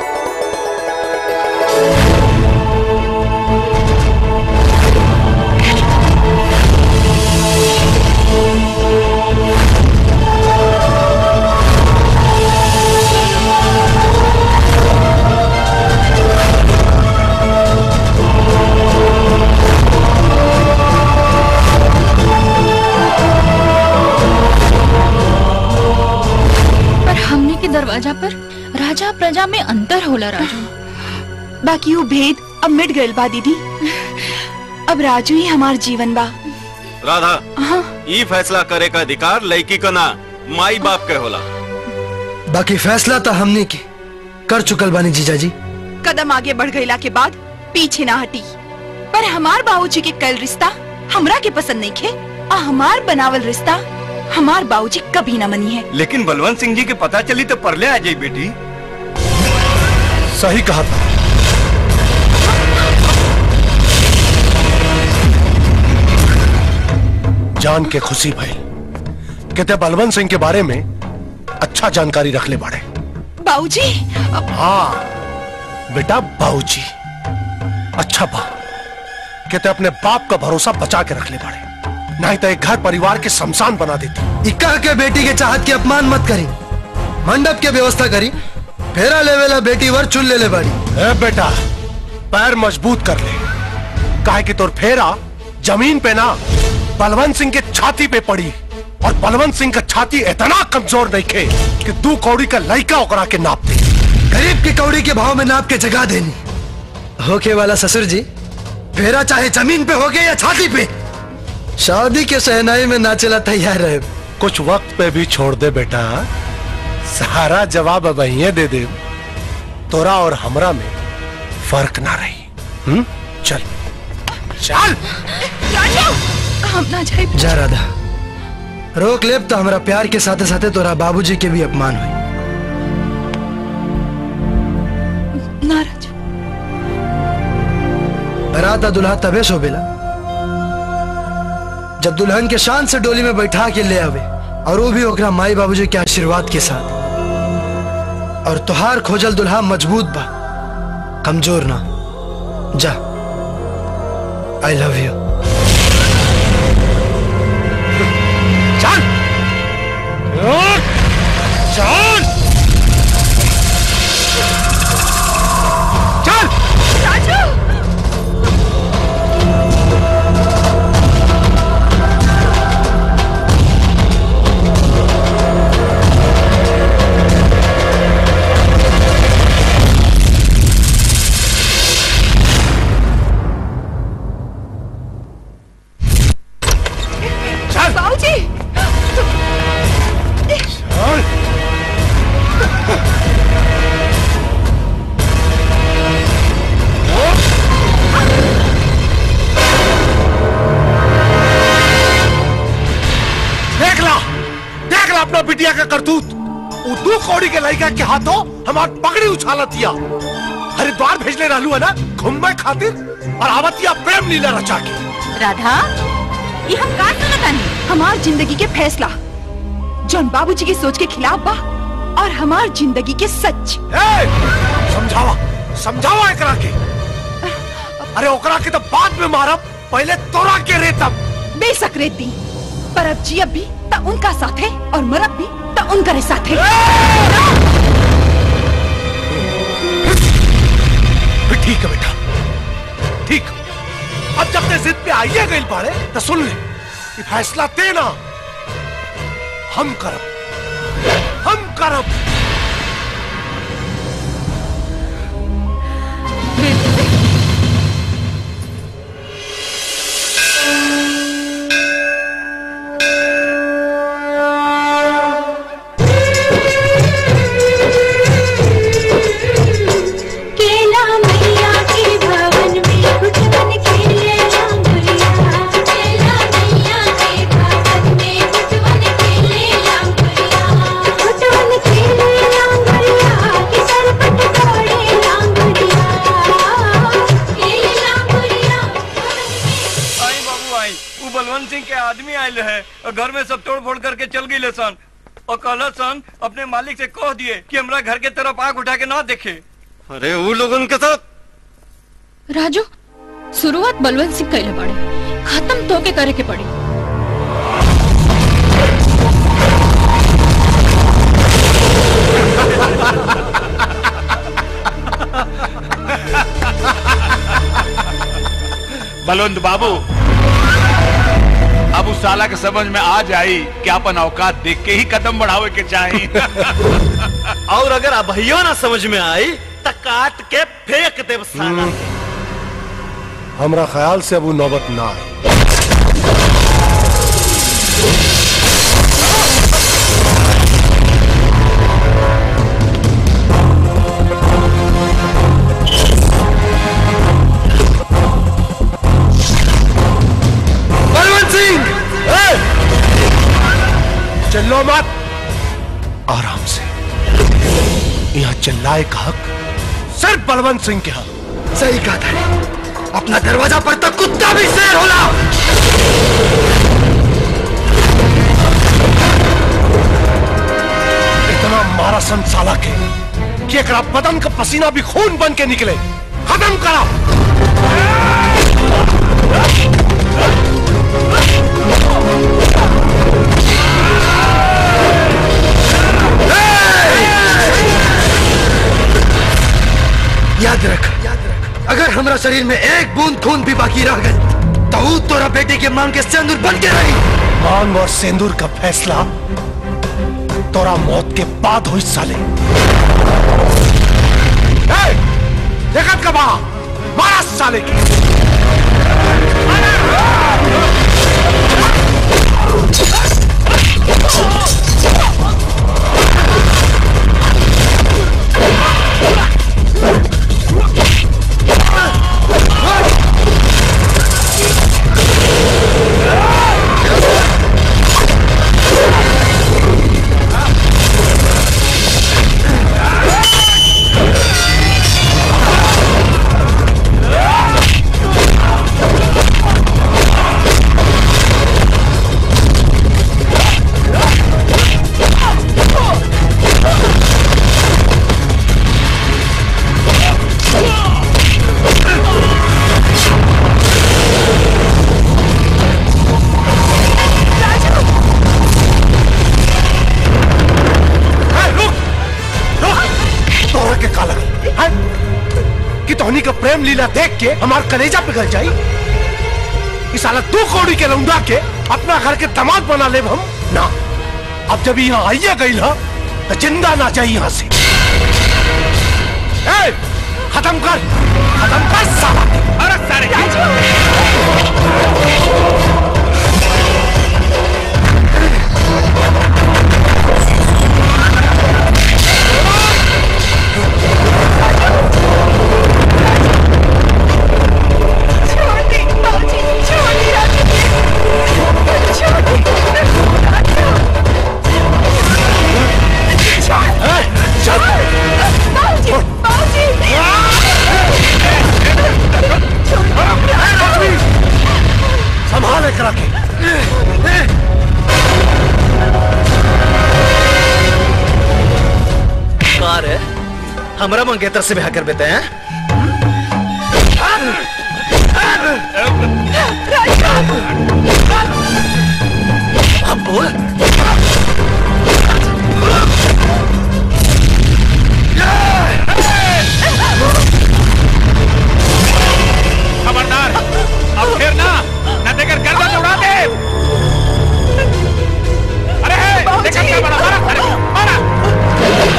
पर हमने के दरवाजा पर राजा प्रजा में अंतर होला राजू बाकी वो भेद अब मिट गइल बा दीदी अब राजू ही हमार जीवन बा राधा हाँ ई फैसला करे का अधिकार लड़की का ना माई बाप के होला बाकी फैसला तो हमने की कर चुकल बानी जीजा जी कदम आगे बढ़ गईला के बाद पीछे ना हटी पर हमार बाबूजी के कल रिश्ता हमरा के पसंद नहीं खे आ हमार बनावल रिश्ता हमार बाबूजी कभी ना मनी है लेकिन बलवंत सिंह जी के पता चली तो परले आ जाई बेटी सही कहा था जान के खुशी भाई कहते बलवंत सिंह के बारे में अच्छा जानकारी रख ले बाड़े बाबूजी हाँ बेटा बाबूजी अच्छा बा कहते अपने बाप का भरोसा बचा के रख ले बाड़े नहीं तो एक घर परिवार के शमशान बना देती इक्का के बेटी के चाहत के अपमान मत करी मंडप के व्यवस्था करी फेरा लेवेला बेटी वर चुन ले ले बाड़ी ए बेटा पैर मजबूत कर ले काहे कि तोर फेरा जमीन पे ना बलवंत सिंह के छाती पे पड़ी और बलवंत सिंह का छाती इतना कमजोर नहीं खे कि दू कौड़ी का लड़का ओकरा के नाप दे गरीब की कौड़ी के भाव में नाप के जगा देनी होके वाला ससुर जी फेरा चाहे जमीन पे होगे या छाती पे शादी के सहनाई में नाचेला तैयार रहे कुछ वक्त पे भी छोड़ दे बेटा सारा जवाब अब यहीं दे दे तोरा और हमरा में फर्क ना रही हम्म चल चल राजू हम ना जाए जा राधा रोक लेब तो हमारा प्यार के साथे साथे तोरा बाबूजी के भी अपमान हुई ना राजू बरात आ दुल्हा तबे शोभेला जब दुल्हन के शान से डोली में बैठा के ले आवे और वो भी ओकरा माई बाबूजी के आशीर्वाद के साथ और तुहार खोजल दुल्हा मजबूत बा कमजोर ना जा आई लव यू चल चल चल राजू बाबूजी देख ला देख ला अपना बिटिया का करतूत वो दू कौड़ी के लड़का के हाथों हमार पगड़ी उछाला दिया हरिद्वार भेजले रहलू है ना घूमने खातिर और आवतिया प्रेम लीला रचा के राधा ये हम का सुनतानी हमार जिंदगी के फैसला जौन बाबूजी की सोच के खिलाफ बा और हमार जिंदगी के सच समझावा समझावा एकरा के अरे ओकरा के तो बाद में मारब पहले तोरा के रेतब बेशक रेती पर अब जियब भी त उनका साथ है और मरब भी त उनका साथ है ठीक है बेटा ठीक अब जब ते जिद पे आइए गई बाड़े तो सुन ले कि फैसला देना हम करब हम करब केला मैया के भवन में कुछ बन खेले रांगुरिया केला मैया के भवन में कुछ बन खेले आई वो बलवंत सिंह के आदमी आयल है और घर में सब तोड़ फोड़ करके चल गई सन और कहल सन अपने मालिक से कह दिए कि हमरा घर के तरफ आंख उठा के ना देखे अरे वो लोगन के साथ राजू शुरुआत बलवंत सिंह कैले पड़े खत्म तो के करे के पड़ी बलवंत बाबू अब उस साला के समझ में आ जाई कि अपन औकात देख के ही कदम बढ़ावे के चाही और अगर अभइयो ना समझ में आई तो काट के फेंक देव साला हमरा ख्याल से अब वो नौबत ना आए बलवंत सिंह चिल्लो मत आराम से यहाँ चिल्लाए का हक सिर्फ बलवंत सिंह के हक सही कहा था अपना दरवाजा पर तो कुत्ता भी शेर होला इतना मारा सन साला के कि एकरा बदन का पसीना भी खून बन के निकले खत्म करा याद रख अगर हमारा शरीर में एक बूंद खून भी बाकी रह गए तो ऊ तोरा बेटे के मांग के सिंदूर बन के रही मांग और सिंदूर का फैसला तोरा मौत के बाद हुई साले ए, देखत कबा मारा साले की तोरा के का लगा है? कि तोहनी का प्रेम लीला देख के हमार कलेजा पिघल जाई इस साला दो कौड़ी के लौंडा के अपना घर के दामाद बना ले हम ना अब जब यहाँ आइए गई ना तो जिंदा ना जाई यहाँ से ए, खत्म कर खत्म कर साला अरे सारे संभाल कर रखे कार है हमरा मंगेतर से ब्याह कर देते हैं अब बोल खबरदार अब फिर ना न देकर गर्दन उड़ा दे अरे हे, देखा क्या बड़ा मारा अरे मारा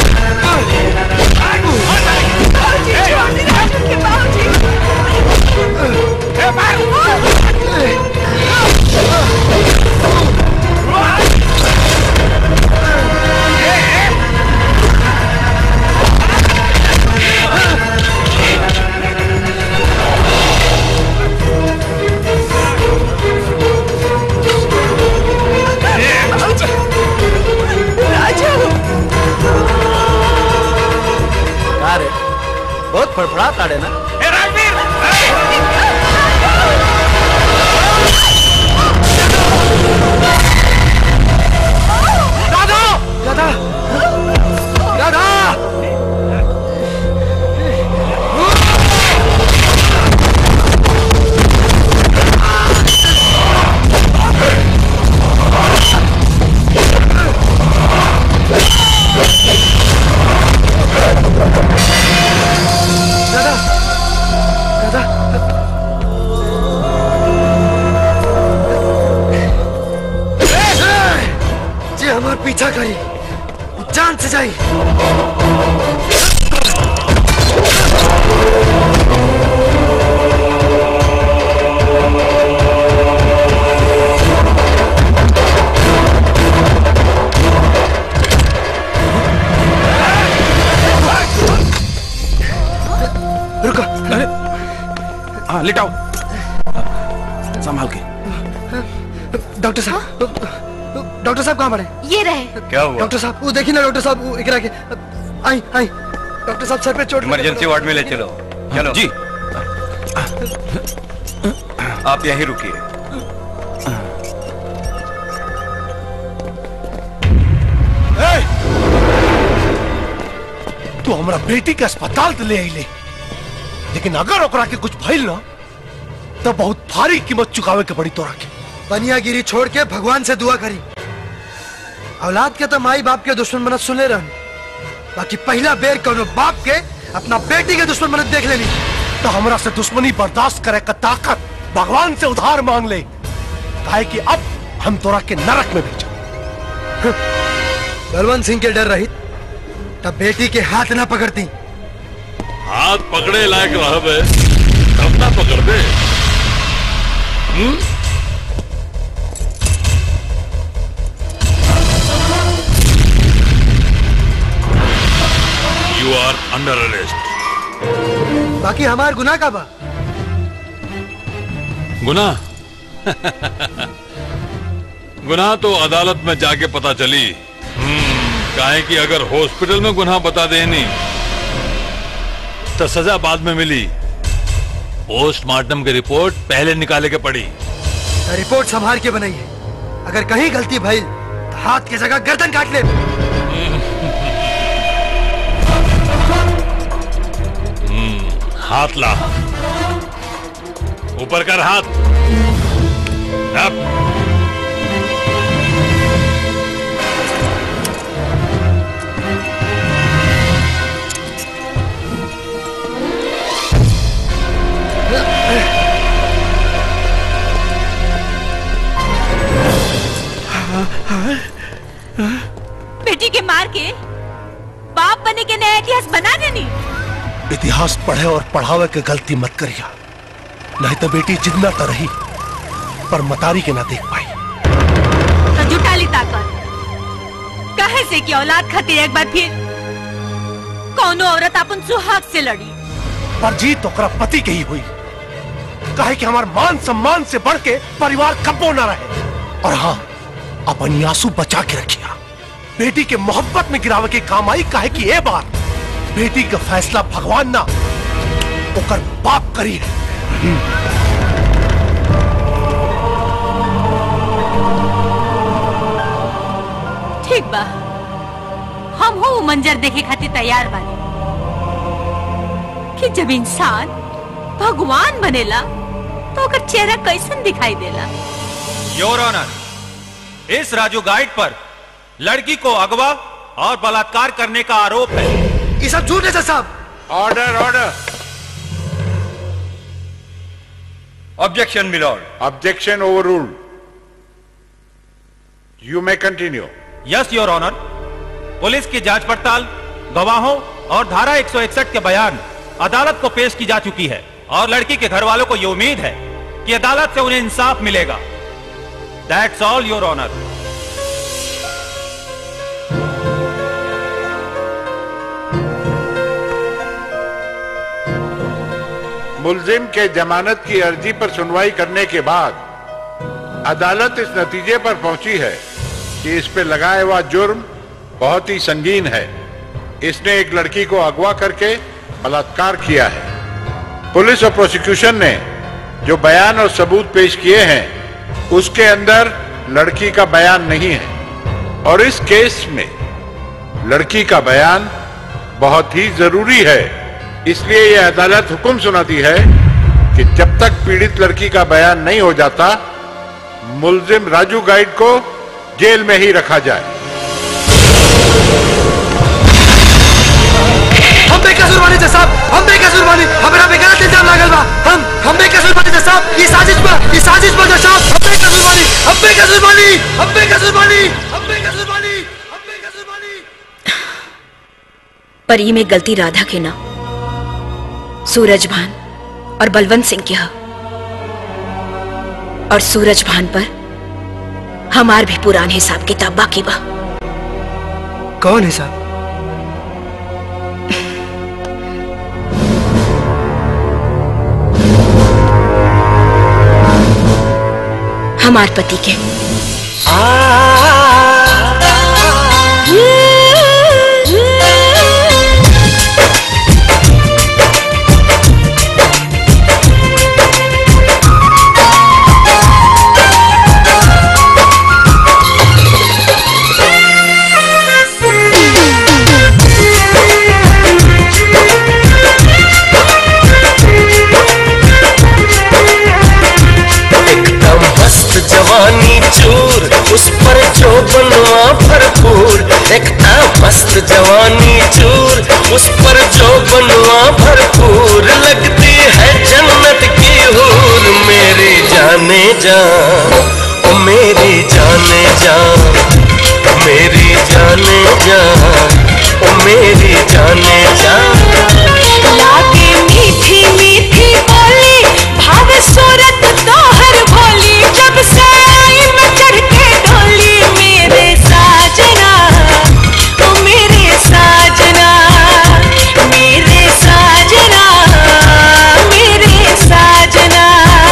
बाबूजी बहुत फड़फड़ा ताड़े ना राधा राधा राधा राधा राधा जे हमार पीछा करी जान से जाई रुको अरे हाँ लिटाओ संभाल के डॉक्टर साहब डॉक्टर साहब कहाँ पड़े ये रहे क्या हुआ डॉक्टर साहब वो देखिए ना डॉक्टर साहब वो इकरा के आई आई डॉक्टर साहब सर पे चोट लगी। इमरजेंसी वार्ड में ले चलो चलो जी आप यहीं रुकिए तू हमारा बेटी के अस्पताल तो ले आई ले लेकिन अगर ओकरा के कुछ भइल ना तो बहुत भारी कीमत चुकावे के पड़ी तोरा के बनियागिरी छोड़ के भगवान से दुआ करी औलाद के तो माई बाप के दुश्मन बनत सुने रहन बाकी पहला बेर कोनो बाप के अपना बेटी के दुश्मन बनत देख लेनी तो हमरा से दुश्मनी बर्दाश्त करे का ताकत भगवान से उधार मांग ले काहे कि अब हम तोरा के नरक में भेजा बलवंत सिंह के डर रही तब बेटी के हाथ ना पकड़ती हाथ पकड़े लायक रहबे तब ना पकड़ दे हम्म? You are under arrest. बाकी हमार गुनाह का बा गुनाह गुनाह तो अदालत में जाके पता चली हम्म, काहे कि अगर हॉस्पिटल में गुनाह बता देनी तो सजा बाद में मिली पोस्टमार्टम की रिपोर्ट पहले निकाले के पड़ी रिपोर्ट संभाल के बनाई है अगर कहीं गलती भई तो हाथ की जगह गर्दन काट ले हम्म, हाथ ला ऊपर कर हाथ अब बेटी के मार के बाप बने के नया इतिहास बना देनी इतिहास पढ़े और पढ़ावे के गलती मत करिया नहीं तो बेटी जितना तो रही पर मतारी के ना देख पाई तो जुटा ली ताकत कहे से कि औलाद खातिर एक बार फिर कौनो औरत अपन सुहाग से लड़ी पर जीत ओकरा पति के ही हुई कहे कि हमार मान सम्मान से बढ़ के परिवार कब्बो न रहे और हाँ अपनी आंसू बचा के रखिया बेटी के मोहब्बत में गिरावे के काम आई काहे कि ए बार बेटी का फैसला भगवान ना ओकर बाप करी है ठीक बा हम हो मंजर देखे खातिर तैयार बानी कि जब इंसान भगवान बनेला तो ओकर चेहरा कैसन दिखाई देला योर ऑनर इस राजू गाइड पर लड़की को अगवा और बलात्कार करने का आरोप है ये सब झूठ है सर साहब order order objection milord objection over you may continue yes your honour police की जांच पड़ताल गवाहों और धारा 161 के बयान अदालत को पेश की जा चुकी है और लड़की के घर वालों को ये उम्मीद है कि अदालत से उन्हें इंसाफ मिलेगा दैट्स ऑल योर ऑनर मुलजिम के जमानत की अर्जी पर सुनवाई करने के बाद अदालत इस नतीजे पर पहुंची है कि इस पे लगाया हुआ जुर्म बहुत ही संगीन है इसने एक लड़की को अगवा करके बलात्कार किया है पुलिस और प्रोसिक्यूशन ने जो बयान और सबूत पेश किए हैं उसके अंदर लड़की का बयान नहीं है और इस केस में लड़की का बयान बहुत ही जरूरी है इसलिए यह अदालत हुक्म सुनाती है कि जब तक पीड़ित लड़की का बयान नहीं हो जाता मुलजिम राजू गाइड को जेल में ही रखा जाए हम बेकसूर बानी थे साहब हम बेकसूर बानी हमरा पे गलत इल्जाम लागल बा हम हम बेकसूर बानी थे साहब ये साजिश बा ये साजिश बा साहब हम बेकसूर बानी हम बेकसूर बानी हम बेकसूर बानी हम बेकसूर बानी पर ये में गलती राधा के ना सूरज भान और बलवंत सिंह की है और सूरज भान पर हमार भी पुरान हिसाब किताब बाकी बा कौन है साहब हमार पति के एकदम मस्त जवानी चूर उस पर जो बनवा भरपूर एकदम मस्त जवानी चूर उस पर जो बनवा भरपूर लगती है जन्नत की हूर मेरी जाने जा ओ मेरी जाने जा मेरी जाने जा ओ मेरी जाने जा लागे मीठी मीठी बोली भाव सूरत तोहर भोली जब से आई मैं चढ़ के डोली मेरे साजना ओ मेरे साजना मेरे साजना मेरे साजना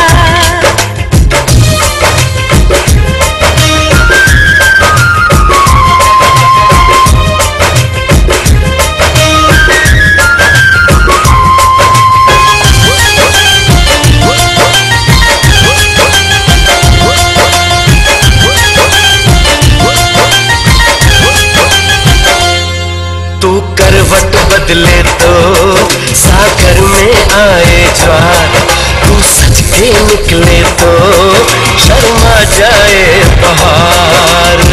तू करवट बदले तो सागर में आए ज्वार तू सच के निकले तो शर्मा जाए बहार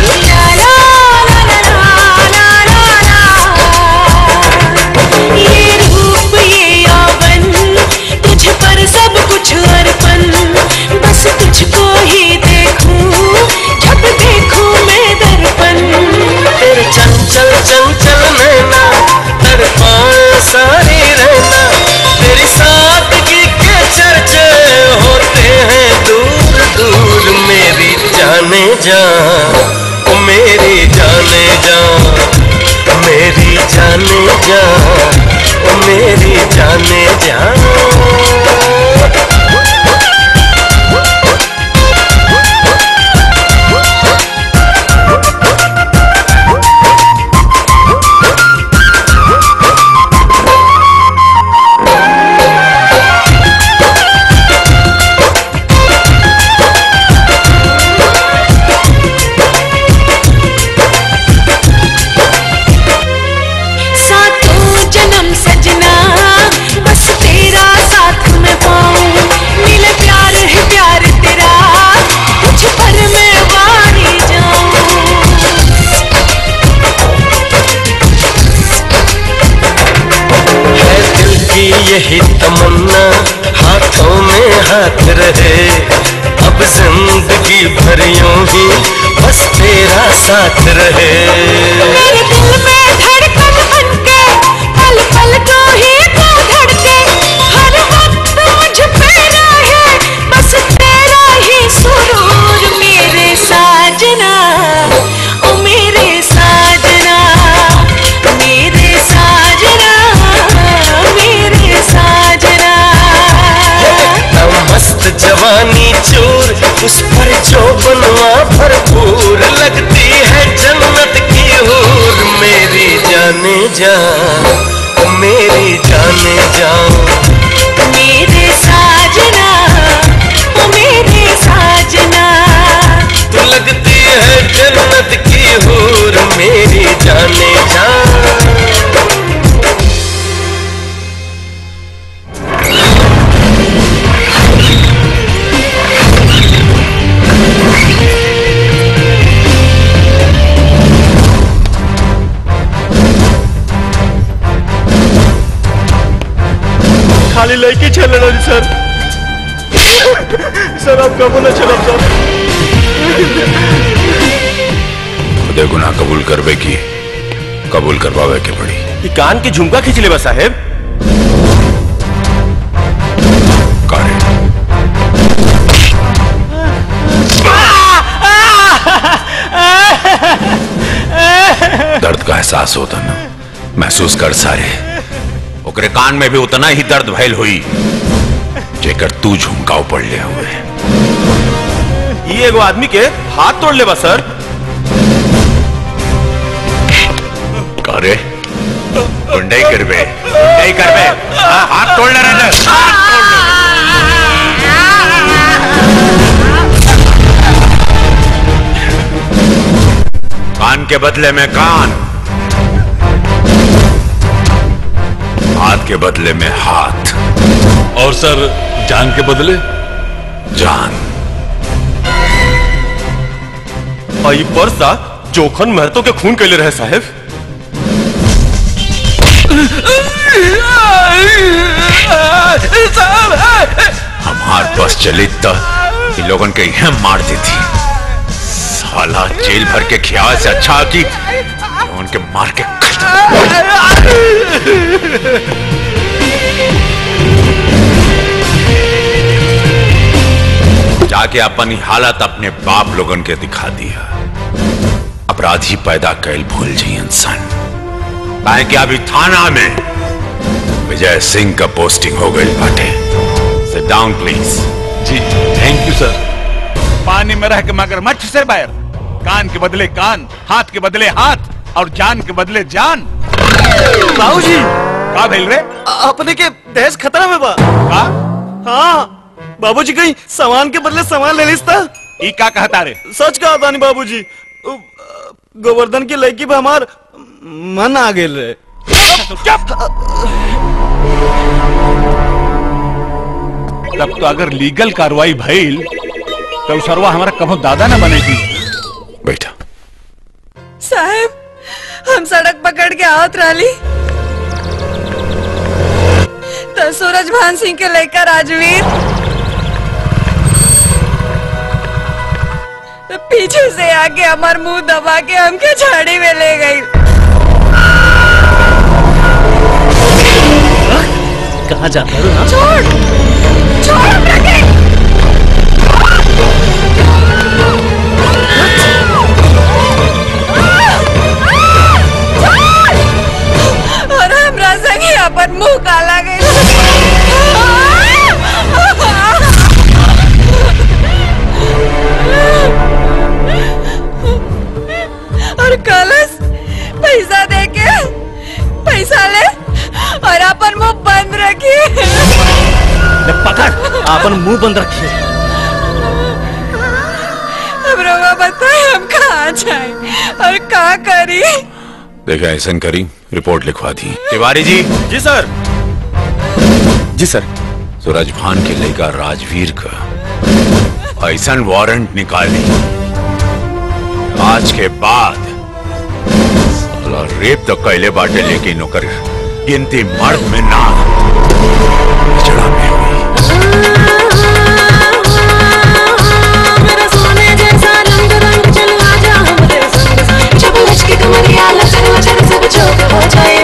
ये रूप ये यौवन तुझ पर सब कुछ अर्पण बस तुझको ही देखूं जब देखूं मैं दर्पण तेरे चंचल चंचल नैना तड़पाए सारी रहना तेरी सादगी के चर्चे होते हैं दूर दूर मेरी जाने जा ओ मेरी जाने जा मेरी जाने जा ओ मेरी जाने जा सातों जन्म सजना बस तेरा साथ में पाऊं मिले प्यार है प्यार तेरा तुझ पर मैं वारी है दिल की यही तमन्ना हाथों में हाथ रहे अब जिंदगी भर यूं ही बस तेरा साथ रहे मेरे दिल में धड़कन बनके पल पल को ही तू धड़के हर वक्त मुझ पे रहे बस तेरा ही सुरूर मेरे साजना ओ मेरे साजना मेरे साजना मेरे साजना एकदम मस्त जवानी चूर उस पर जो बनवा भरपूर लगती है जन्नत की हूर मेरी जान जाऊं मेरे साजना ओ मेरे साजना तू लगती है जन्नत की हूर मेरी जाने जा खाली लड़की चल रही सर सर आप कबो ना चलब सर खुदे गुनाह कबूल करवे की कबूल करवावे के पड़ी ये कान की झुमका खींच ले बा साहेब दर्द का एहसास होता ना महसूस कर सारे ओकरे कान में भी उतना ही दर्द भैल हुई जेकर तू झुमकाव पड़ ले हुए ये एगो आदमी के हाथ तोड़ ले बा सर करे गुंडई करबे गुंडई करबे हाँ, हाथ तोड़ ले रहे कान के बदले में कान हाथ के बदले में हाथ और सर जान के बदले जान और ये पर्सा जोखन महतो के खून के लिए रहे साहेब हमार बस चली तो इन लोगन के यह मार देती साला जेल भर के ख्याल से अच्छा कि उनके मार के जाके अपनी हालत अपने बाप लोगन के दिखा दिया अपराधी पैदा कैल भूल जी इंसान काहे कि अभी थाना में विजय सिंह का पोस्टिंग हो गई बाटे सिट डाउन प्लीज जी थैंक यू सर पानी में रह के मगरमच्छ से बैर कान के बदले कान हाथ के बदले हाथ और जान के बदले जान बाबूजी का भेल रे अपने के देश खतरा में बा का हाँ बाबूजी कहीं सामान के बदले सामान ले लिस्ता ई का कहता रे सच कहा तानी बाबूजी उ, गोवर्धन की लड़की पे हमार मन आ गेल रे तब तो अगर लीगल कार्रवाई भइल तो सरवा हमारा कभो दादा न बनेगी बैठा साहब हम सड़क पकड़ के आवत रही तो सूरज भान सिंह के लेकर राजवीर तो पीछे से आके हमार मुंह दबा के हमके झाड़ी में ले गई कहाँ जाता है छोड़ छोड़ रखे और हमरा संगे अपन मुंह काला और कलश पैसा दे के पैसा ले और अपन मुंह बंद रखी पकड़ अपन मुंह बंद रखिए अब रोगा बताए हम कहाँ जाए और कहाँ करी देखा ऐसा करी रिपोर्ट लिखवा दी तिवारी जी जी सर जी सर सूरज भान के लेकर राजवीर का ऐसा वारंट निकाली आज के बाद साला रेप तो कैले बाटे लेकिन ओकर गिनती मर्द में ना जड़ा में मेरा सोने जैसा रंग रंग चलवा जा हमरे संग संग जब लचके कमरिया लचर वचर सब चौक हो जाए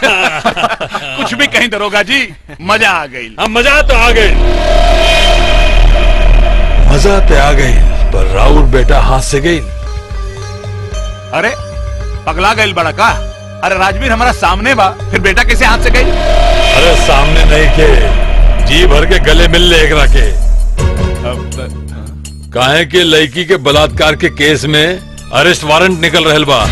कुछ भी कहीं दरोगा जी मजा आ गई हम मजा तो आ गए मजा तो आ गई पर राउर बेटा हाथ से गई अरे पगला गई बड़ा का अरे राजवीर हमारा सामने बा फिर बेटा कैसे हाथ से गई अरे सामने नहीं के जी भर के गले मिल ले एक रखे काहे के लड़की के बलात्कार के केस में अरेस्ट वारंट निकल रहल बा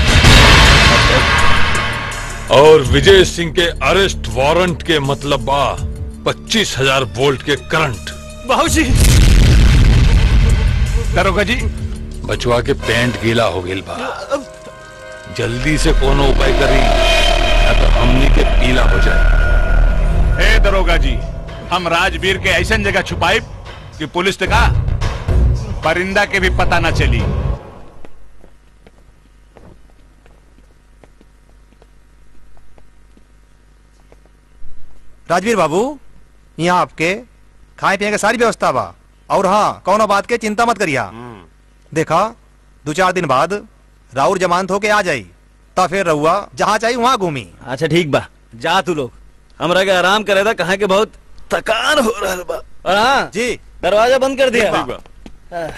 और विजय सिंह के अरेस्ट वारंट के मतलब बा पच्चीस हजार वोल्ट के करंट बाबूजी दरोगा जी बचवा के पेंट गीला हो गई बा जल्दी से कोनो उपाय करी या तो हमनी के पीला हो जाए हे दरोगा जी हम राजवीर के ऐसा जगह छुपाई कि पुलिस ने कहा परिंदा के भी पता न चली राजवीर बाबू यहाँ आपके खाए पिए के सारी व्यवस्था बा और हाँ कौनो बात के चिंता मत करिया देखा दो चार दिन बाद राउर जमानत होके आ जाई ता फिर रहुआ जहाँ चाहिए वहाँ घूमी अच्छा ठीक बा जा तू लोग हमरा के आराम करे था कहा के बहुत थकान हो रहा बा और हाँ जी दरवाजा बंद कर दिया ठीक बा। आह।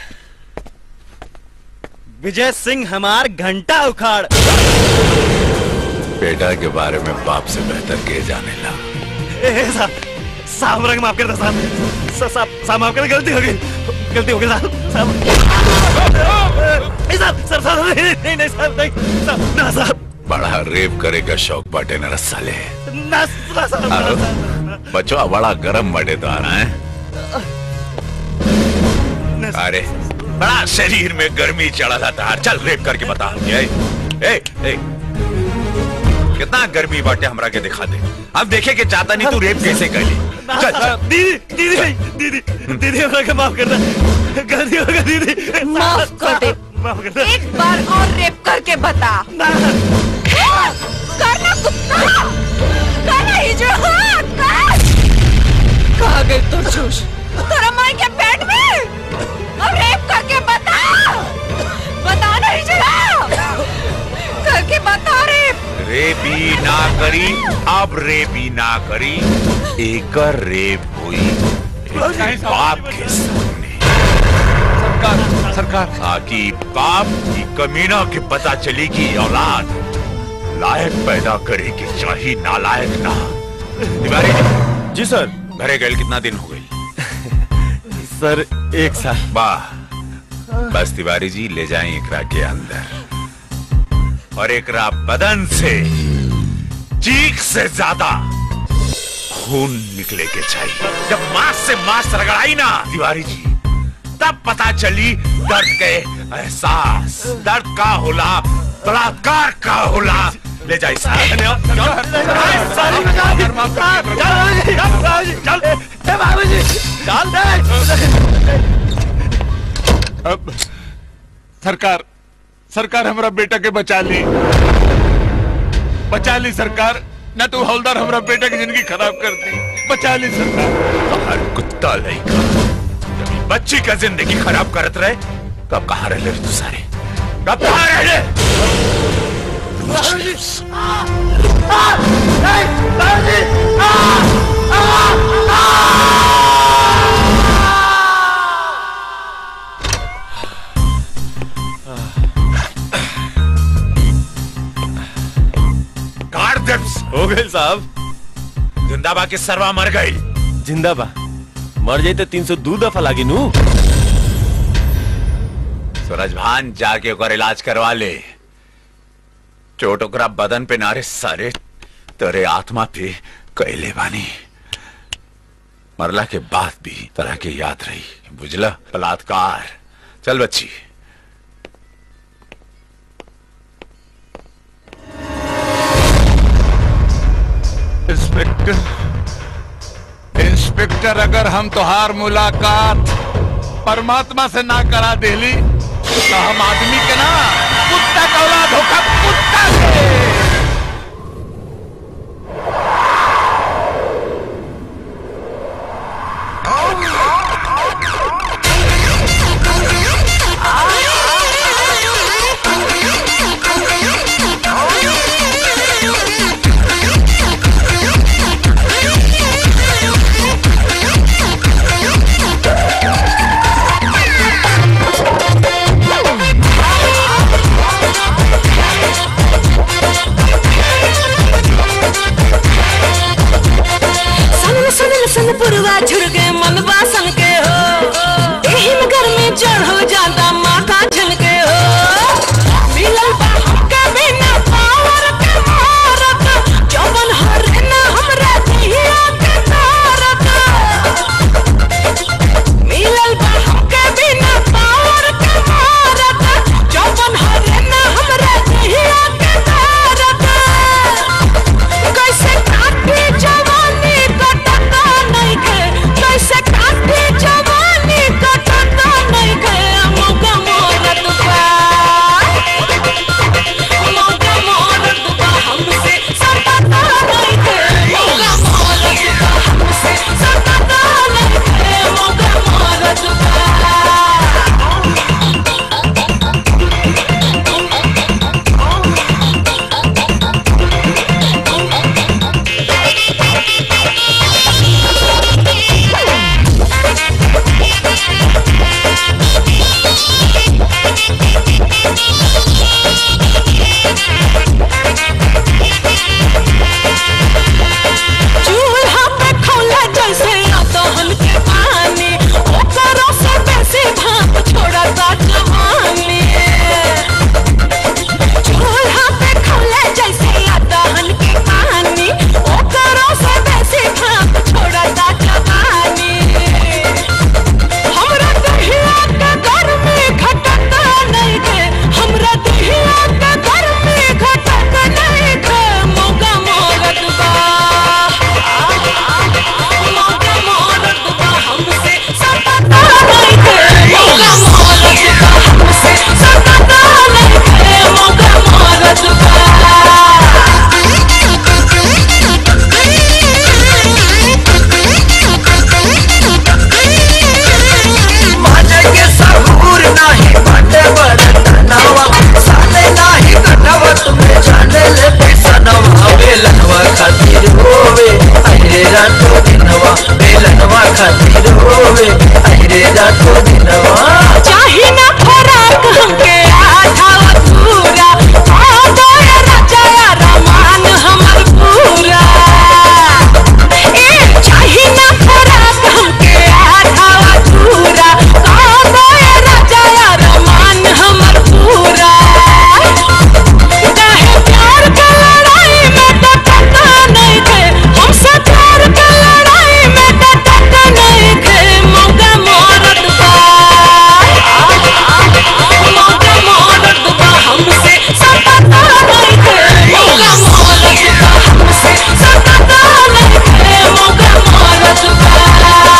विजय सिंह हमार घंटा उखाड़ बेटा के बारे में बाप से बेहतर के जाने ला ए, ए, साहब साहब हमरा के माफ कर दे साहब सा- साहब साहब माफ कर गलती हो गई गलती हो गई साहब साहब नहीं साहब सर साहब नहीं नहीं नहीं साहब नहीं साहब ना साहब बड़ा रेप करे का शौक बाटे न रसाले ना ना साहब ना, अरे, साहब बचवा बड़ा गरम बटे तो आ रहा है अरे बड़ा शरीर में गर्मी चढ़ा था तार चल रेप करके बता ए, ए, ए, कितना गर्मी बाटे हमरा के दिखा दे अब देखे के चाहता नहीं तू रेप कैसे कर ली ना, चल साहब, दीदी दीदी दीदी दीदी हमरा के माफ कर दे गलती हो गई दीदी माफ कर दे माफ कर दे एक बार और रेप करके बता करना कुत्ता करना हिजड़ा हाथ कर कहा गई तो जोश तेरा माई के पेट में अब रेप करके बता बता ना हिजड़ा करके बता रेप रेपी ना करी अब रेपी ना करी एक रेप हुई एक बाप के सामने सरकार सरकार ताकि बाप की कमीना के पता चली कि औलाद लायक पैदा करे कि चाहिए नालायक ना तिवारी जी सर घरे गए कितना दिन हो गई सर एक साल वाह बस तिवारी जी ले जाएं एकरा के अंदर और एकरा बदन से चीख से ज्यादा खून निकले के चाहिए जब मांस से मांस रगड़ाई ना तिवारी जी तब पता चली दर्द के एहसास दर्द का होला बलात्कार का होला ले जाइए अब सरकार सरकार हमारा बेटा के बचा ली बचा ली सरकार न तो हवलदार हमारा बेटा की जिंदगी खराब कर दी बचा ली सरकार हर कुत्ता लड़का जब ये बच्ची का जिंदगी खराब करत रहे कब कहाँ रह ले तू सारे कब कहाँ रह ले गाड़ दे हो गए साहब जिंदाबा के सरवा मर गई जिंदाबा मर जाई तो तीन सौ दो दफा लागी नू सूरज भान जाके ओकर इलाज करवा ले चोट ओकरा बदन पे नारे सारे तेरे आत्मा पे कैले बानी मरला के बाद भी तरह के याद रही बुझला बलात्कार चल बच्ची इंस्पेक्टर इंस्पेक्टर अगर हम तोहार मुलाकात परमात्मा से ना करा देली तो हम आदमी के ना कुत्ता का औलाद होगा कुत्ता के Oh, जैसन पुरवा झुरके मन बासन के हो एही में गर्मी चढ़ल जाता माथा झनके हो मिलल बा हमके बिना पावर के मारत जवन हरे ना हमरा जिया के तारत मिलल बा हमके बिना पावर के मारत जवन हरे ना हमरा जिया के तारत कैसे काटे जवानी कटता नहीं के कैसे काटे जवानी कटता नहीं के मौका मोरत बा मौका मोरत बा हमसे सटता नहीं के मौका मोरत बा हमसे सटता नहीं के मौका मोरत चूल्हा पे खौला जैसे अदहन के पानी ओकरो से बेसी भाप छोड़ता जवानी चूल्हा पे खौला जैसे अदहन के पानी ओकरो से बेसी भाप छोड़ता जवानी हमरा दहिया के गर्मी घटता नहीं के हमरा दहिया के गर्मी घटता नहीं के मौका मोरत बा मौका मोरत बा हमसे सटता नहीं के मौका मोरत बा हमसे सटता नहीं के मौका मोरत माने के सहूर नाही बाटे बरतनवा साले नाही कटवा तुम्हें जाने ले पैसनवा बेलनवा खातिर होवे अरे रातो दिनवा बेलनवा खातिर होवे अरे रातो दिनवा चाही ना फराक हमके आधा अधूरा आधा रचाया रमान हमर पूरा ए चाही ना फराक हमके आधा अधूरा आधा रचाया रमान हमर पूरा काहे प्यार के लड़ाई में डटता नहीं थे हमसे प्यार के लड़ाई में डटता नहीं थे मौका मोरत बा मौका मोरत बा हमसे सटता नहीं थे मौका मोरत बा हमसे सटता नहीं थे मौका मोरत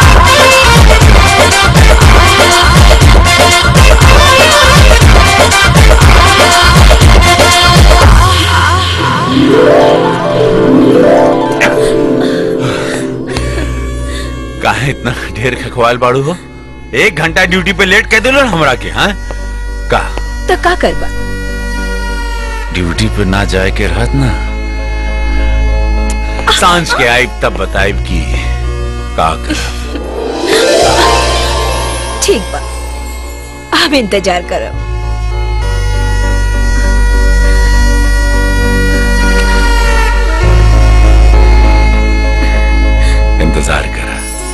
काहे इतना ढेर खखवाल बाड़ू हो एक घंटा ड्यूटी पे लेट कह दिलो ना हमरा के हाँ का तो का करबा ड्यूटी पे ना जाए के रहत ना सांझ के आइब तब बताइब की का कर ठीक बा हम इंतजार करब इंतजार करा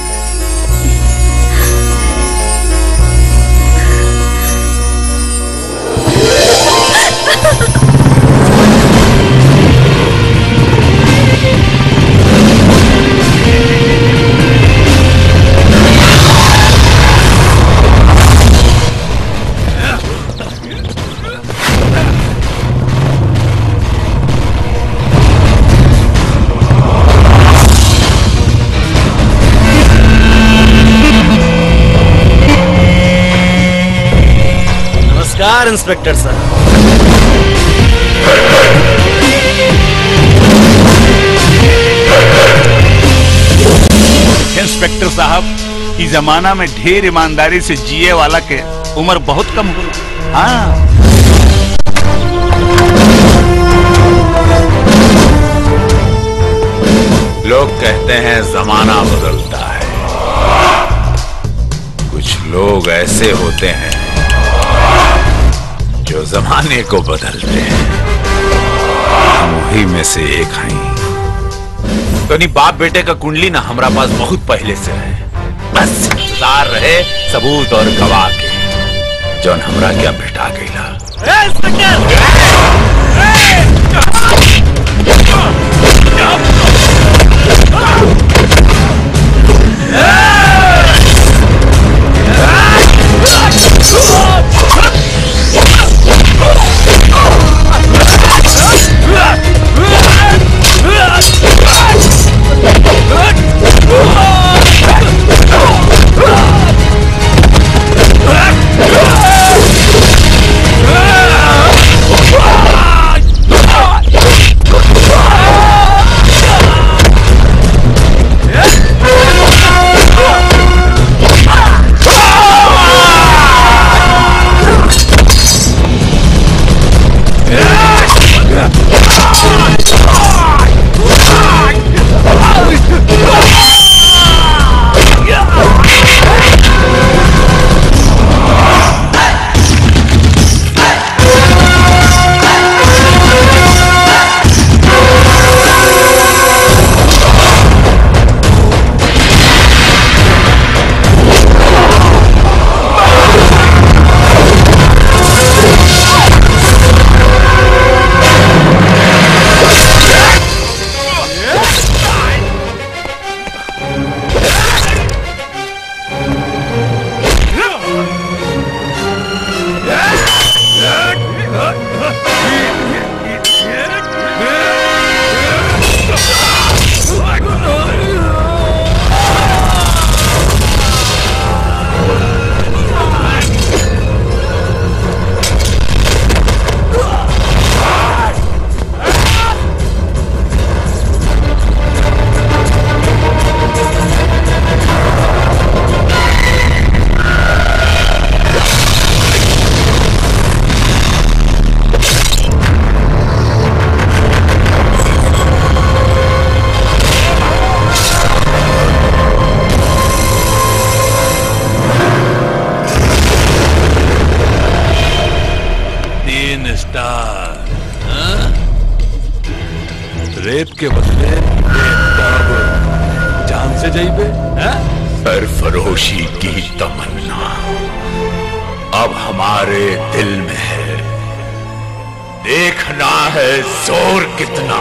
नमस्कार इंस्पेक्टर साहब इंस्पेक्टर साहब इस जमाना में ढेर ईमानदारी से जिए वाला के उम्र बहुत कम हो हाँ लोग कहते हैं जमाना बदलता है कुछ लोग ऐसे होते हैं जो जमाने को बदलते हैं हम वही में से एक हैं तो नहीं बाप बेटे का कुंडली ना हमारा पास बहुत पहले से है बस इंतजार रहे सबूत और गवाह के जौन हमरा क्या भेटा गईला तीन स्टार हाँ? रेत के बदले बेताब जान से जाइबे हाँ? सरफरोशी की तमन्ना अब हमारे दिल में है देखना है जोर कितना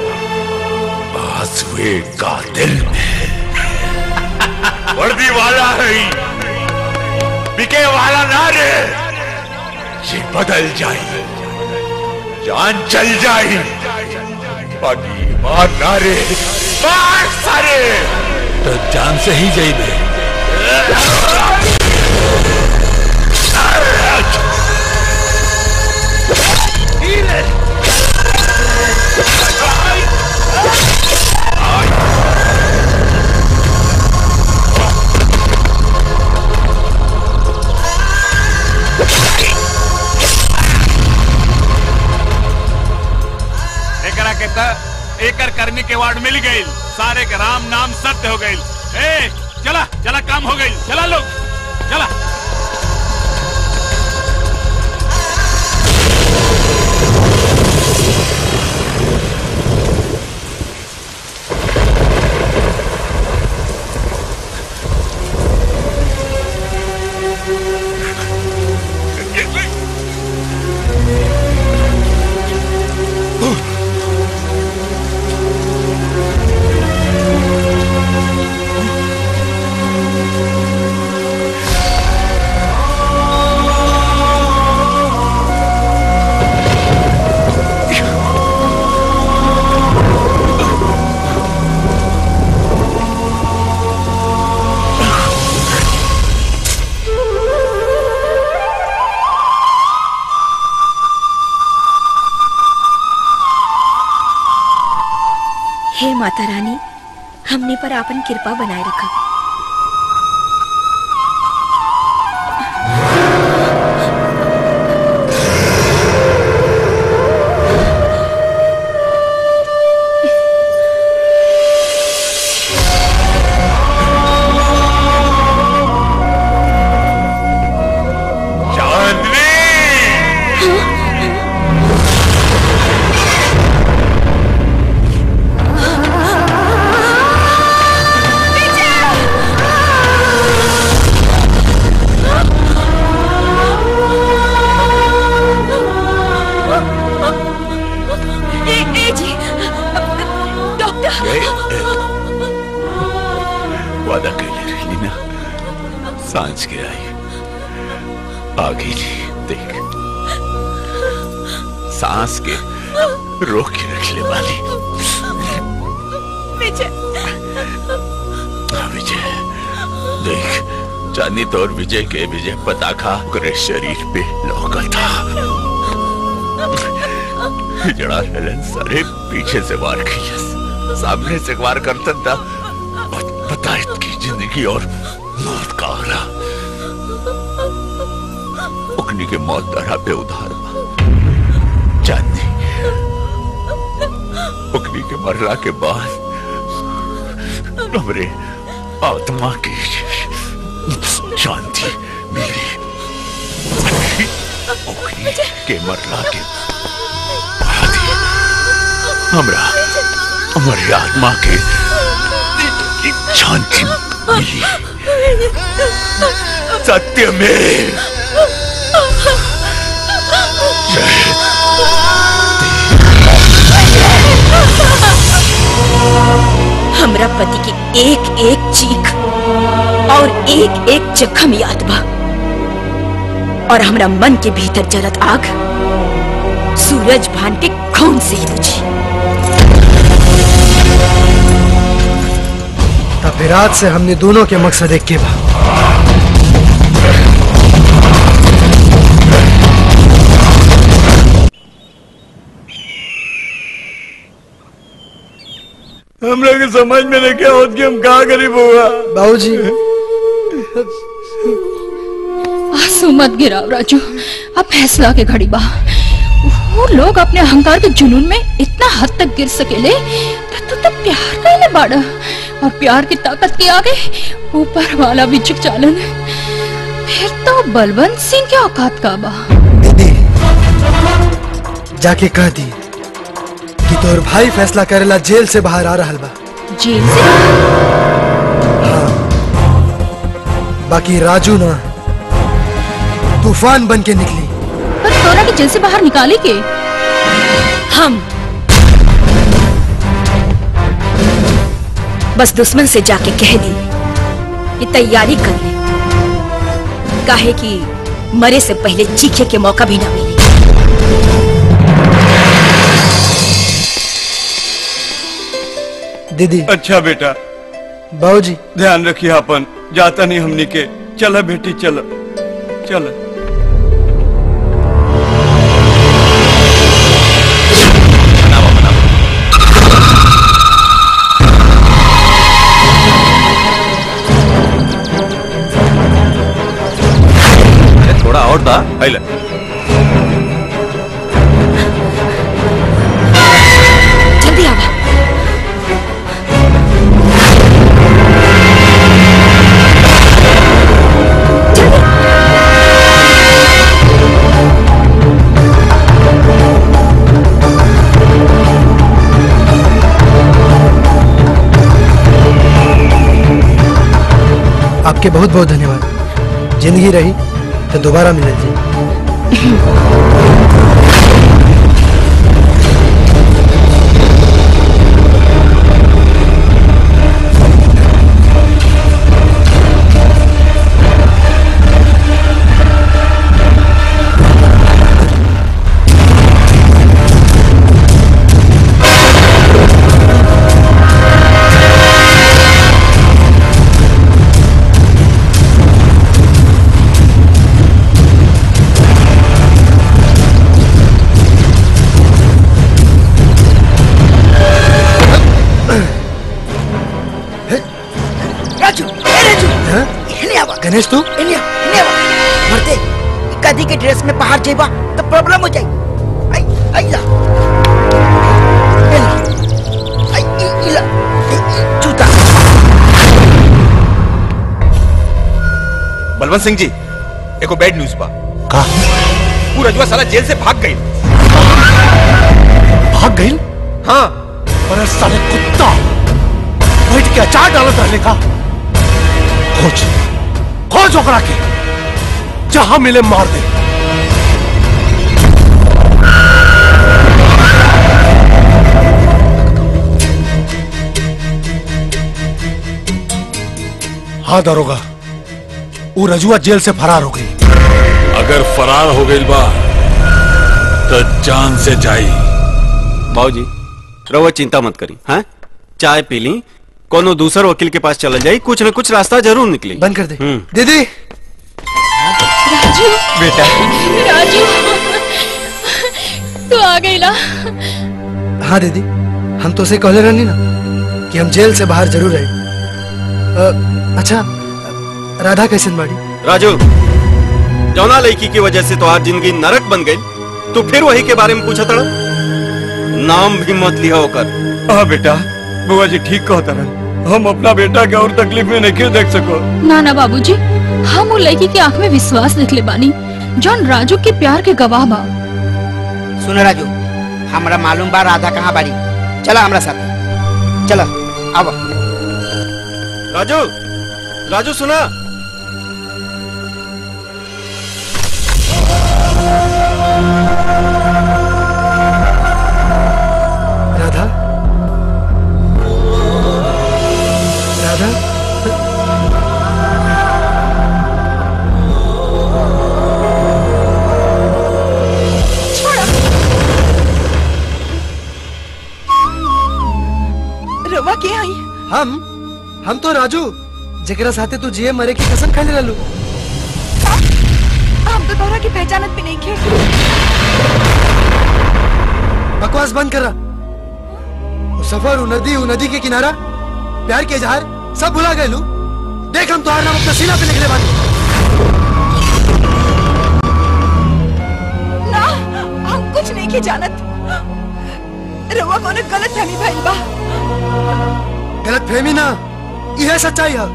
बाजुए का दिल में है वर्दी वाला है ही, बिके वाला ना रे ये बदल जाए जान चल जाए बाकी मार ना रे मार सारे तो जान से ही जाइबे एकरा के त एकर करनी के वार्ड मिल गई सारे के राम नाम सत्य हो गई ए चला चला काम हो गई चला लोग चला हे माता रानी हमने पर आपन कृपा बनाए रखा चांदनी वादा कैले रही ना सांझ के आई आगे जी देख सांस के रोक के रख ले वाली विजय हाँ, विजय देख चांदी तो और विजय के विजय पताखा ओकरे शरीर पे लौका था जड़ा हेलन सारे पीछे से वार किया सामने से वार करता था पता की जिंदगी और मौत का आरा उकनी के मौत दरा पे उधार बा। चांदी उकनी के मरला के बाद हमरे आत्मा की शांति मिली उकनी के मरला के बाद ही हमरा हमारी आत्मा के शांति मिली सत्य में हमरा पति की एक एक चीख और एक एक जख्म याद बा और हमरा मन के भीतर जलत आग सूरज भान के खून से ही बुझी तब विराट से हमने दोनों के मकसद एक के बा हम लोग के समझ में नहीं क्या होत कि हम कहाँ गरीब हुआ बाबूजी आंसू मत गिराओ राजू अब फैसला के घड़ी बा वो लोग अपने अहंकार के जुनून में इतना हद तक गिर सकेले तो तू तो प्यार कैले बाड़ा और प्यार की ताकत के आगे ऊपर वाला भी झुक चालन फिर तो बलवंत सिंह के औकात का बा जाके कह दी कि तोर भाई फैसला करेला जेल से बाहर आ रहल बा जेल से बाकी राजू ना तूफान बन के निकली पर तोरा के जेल से बाहर निकाले के हम बस दुश्मन से जाके कह दी कि तैयारी कर ले काहे कि मरे से पहले चीखे के मौका भी ना मिले दीदी अच्छा बेटा बाबूजी ध्यान रखिए अपन जाता नहीं हमनी के चला बेटी चल चल अरे थोड़ा और दा आइला जल्दी आवा आपके बहुत बहुत धन्यवाद जिंदगी रही तो दोबारा मिले जी राजू ए राजू इन्हें आवा गणेश तू इन्हें इन्हें आवा मरते कदी के ड्रेस में बाहर जाइबा तो प्रॉब्लम हो जाई आई आई ला ए ला। आई ई ई ला ई, ई, जूता बलवंत सिंह जी एको बैड न्यूज बा का पूरा जुआ साला जेल से भाग गई भाग गई हाँ अरे साले कुत्ता बैठ के अचार डालत रहने का खोज खोज ओकरा के जहां मिले मार दे हाँ दरोगा वो रजुआ जेल से फरार हो गई अगर फरार हो गई बा तो जान से जाई बाबूजी रहुआ चिंता मत करी हाँ चाय पी ली कोनो दूसर वकील के पास चला जाई कुछ न कुछ रास्ता जरूर निकली बंद कर दे हम्म। दीदी राजू बेटा राजू तू आ गई ना हाँ दीदी हम तो उसे कहले रहनी ना कि हम जेल से बाहर जरूर आए अ, अच्छा राधा कैसन बाड़ी राजू जौना लड़की की वजह से तो आज जिंदगी नरक बन गई तू फिर वही के बारे में पूछा तड़ा नाम भी मत लिया होकर हाँ बेटा बुआ जी ठीक कहता रहा हम अपना बेटा के और तकलीफ में नहीं देख सको ना ना बाबूजी हम वो लड़की की आंख में विश्वास दिखले बानी जौन राजू के प्यार के गवाह बा सुन राजू हमरा मालूम बा राधा कहाँ बाड़ी चला हमरा साथ चला अब राजू राजू सुना राधा राधा रवा के आई हम हम तो राजू जेकरा साथे तू जिए मरे की कसम खाने रहलू हम तो तोहरा की पहचानत भी नहीं खे बकवास बंद करा वो सफर वो नदी वो नदी के किनारा प्यार के इजहार सब भुला गए लू देख हम तुम्हारा नाम अपना सीना पे निकले बानी ना हम कुछ नहीं के जानत रवा कोनो गलत फहमी भइल बा गलत फहमी ना यह सच्चाई है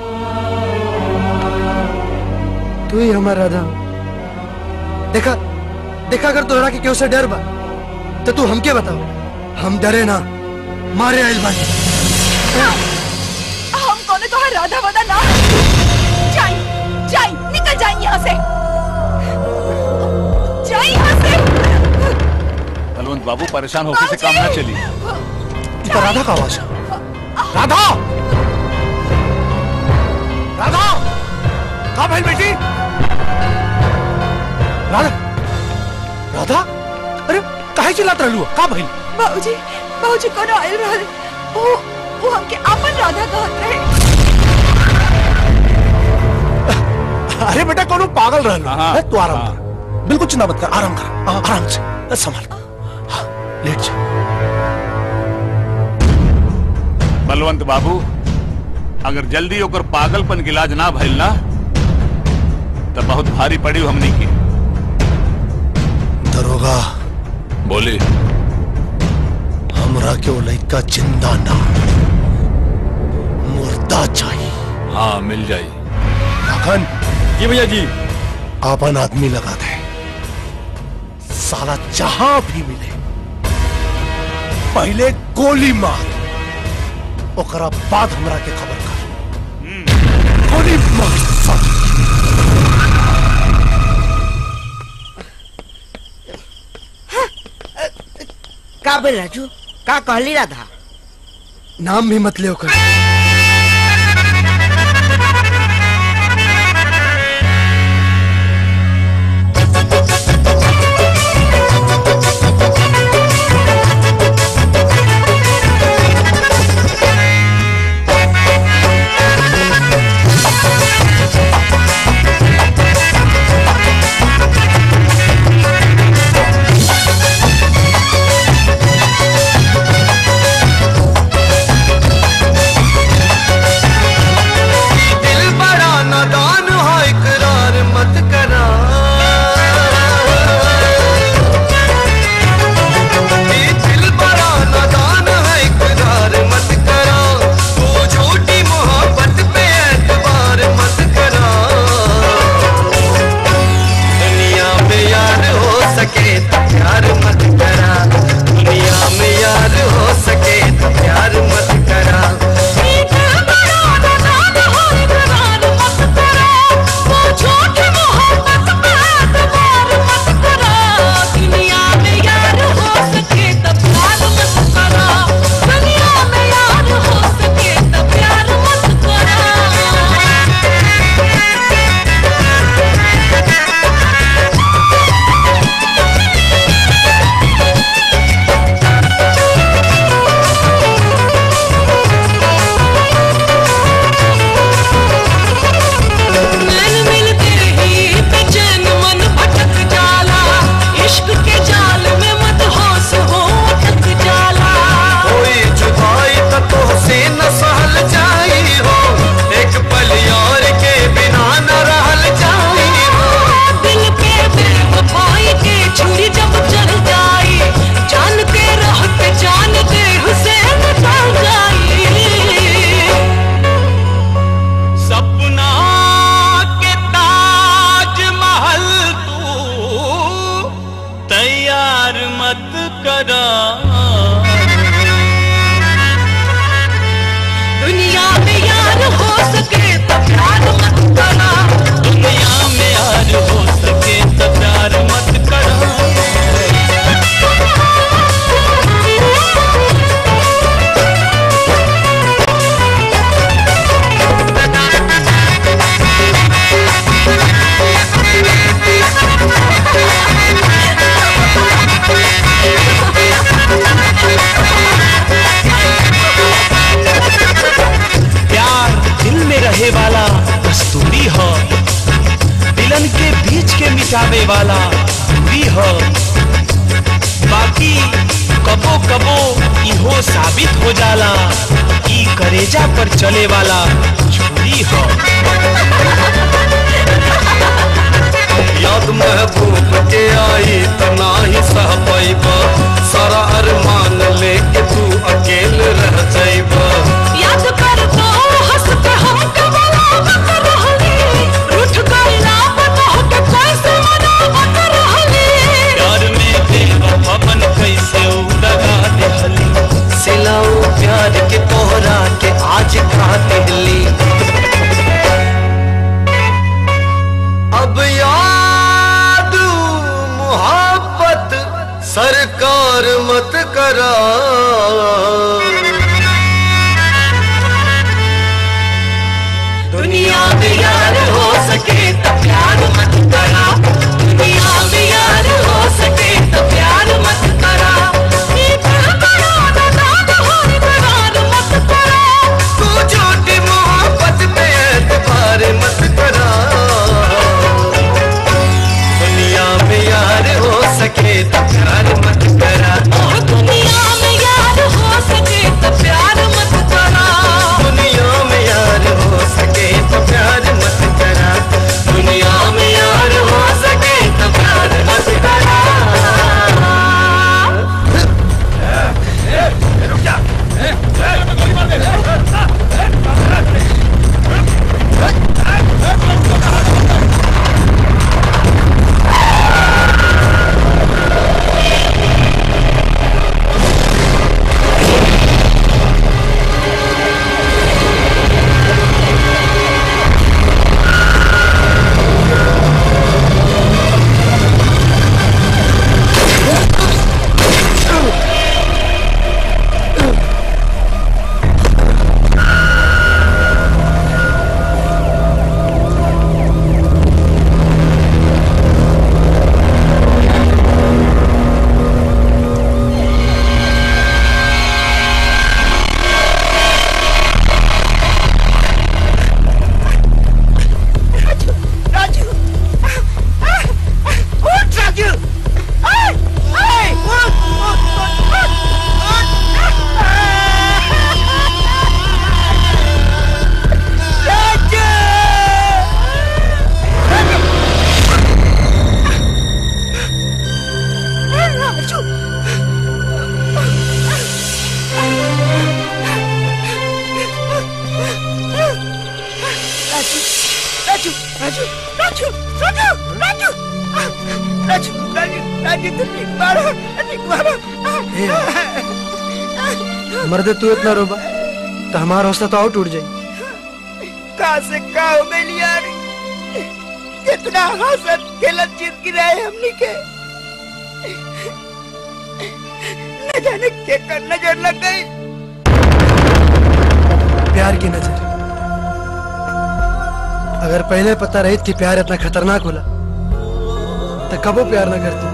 तू ही हमारा राधा देखा देखा अगर तोहरा के क्यों से डर बा तो तू हमके बताओ हम डरे ना मारे आइल बानी हम कोनो तोहर राधा वादा ना जाई जाई निकल जाई यहाँ से जाई यहाँ से बलवंत बाबू परेशान होकर से काम ना चली ये तो राधा का आवाज है राधा राधा कहा भाई बेटी राधा राधा अरे काहे चिल्लात रहलू का भाई बाबूजी बाबूजी कोनो आइल रहल वो वो हमके अपन राधा कहत रहे अरे बेटा कोनो पागल रहलू है तू आराम कर बिल्कुल चिंता मत कर आराम कर आ- आराम से बस संभाल हाँ, लेट जा बलवंत बाबू अगर जल्दी ओकर पागलपन के इलाज ना भइल ना तो बहुत भारी पड़ी हमनी की दरोगा बोली हमरा के वो लड़का जिंदा ना मुर्दा चाहिए हाँ मिल जाई लखन जी भैया जी आपन आदमी लगा दे साला जहां भी मिले पहले गोली मार ओकरा बाद हमरा के खबर कर गोली मार साला। का बोल राजू का कहली राधा नाम भी मत ले ओकर Thank मिटावे वाला भी हो बाकी कबो कबो इहो साबित हो जाला ई करेजा पर चले वाला छुरी हो याद महबूब के आई तना ही सह पैब सारा अरमान लेके तू अकेल रह जाइब याद कर तो हंस के हम कबला बक रहली रूठ गईला बता के कैसे मनावत रहली प्यार में बेवफापन कैसे उड़गा देहली सिलाऊ प्यार के तोहरा के आज खा दिल्ली अब याद मोहब्बत सरकार मत करा दुनिया में यार हो सके तो प्यार मत करा दुनिया में यार हो सके तो प्यार मत करा ये दिल बड़ा नादान हो इकरार मत करा तू झूठी मोहब्बत पे एतबार मत करा दुनिया में यार हो सके तो प्यार मत करा दुनिया में यार हो सके तो प्यार मत करा दुनिया में यार हो सके तो प्यार मत करा दुनिया में यार हो सके तो प्यार मत करा राजू उठ राजू आए आए उठ उठ उठ राजू राजू राजू राजू राजू राजू राजू राजू राजू राजू राजू तू ठीक मारो ठीक मारो मर्दे तू इतना रोबा तो हमारा हौसला तो और टूट जाए कहाँ से कहाँ हो गई यार कितना हंसत खेलत जिंदगी रहे हमनी के न जाने के कर नजर लग गई प्यार की नजर अगर पहले पता रही कि प्यार इतना खतरनाक होला तो कबो प्यार ना करती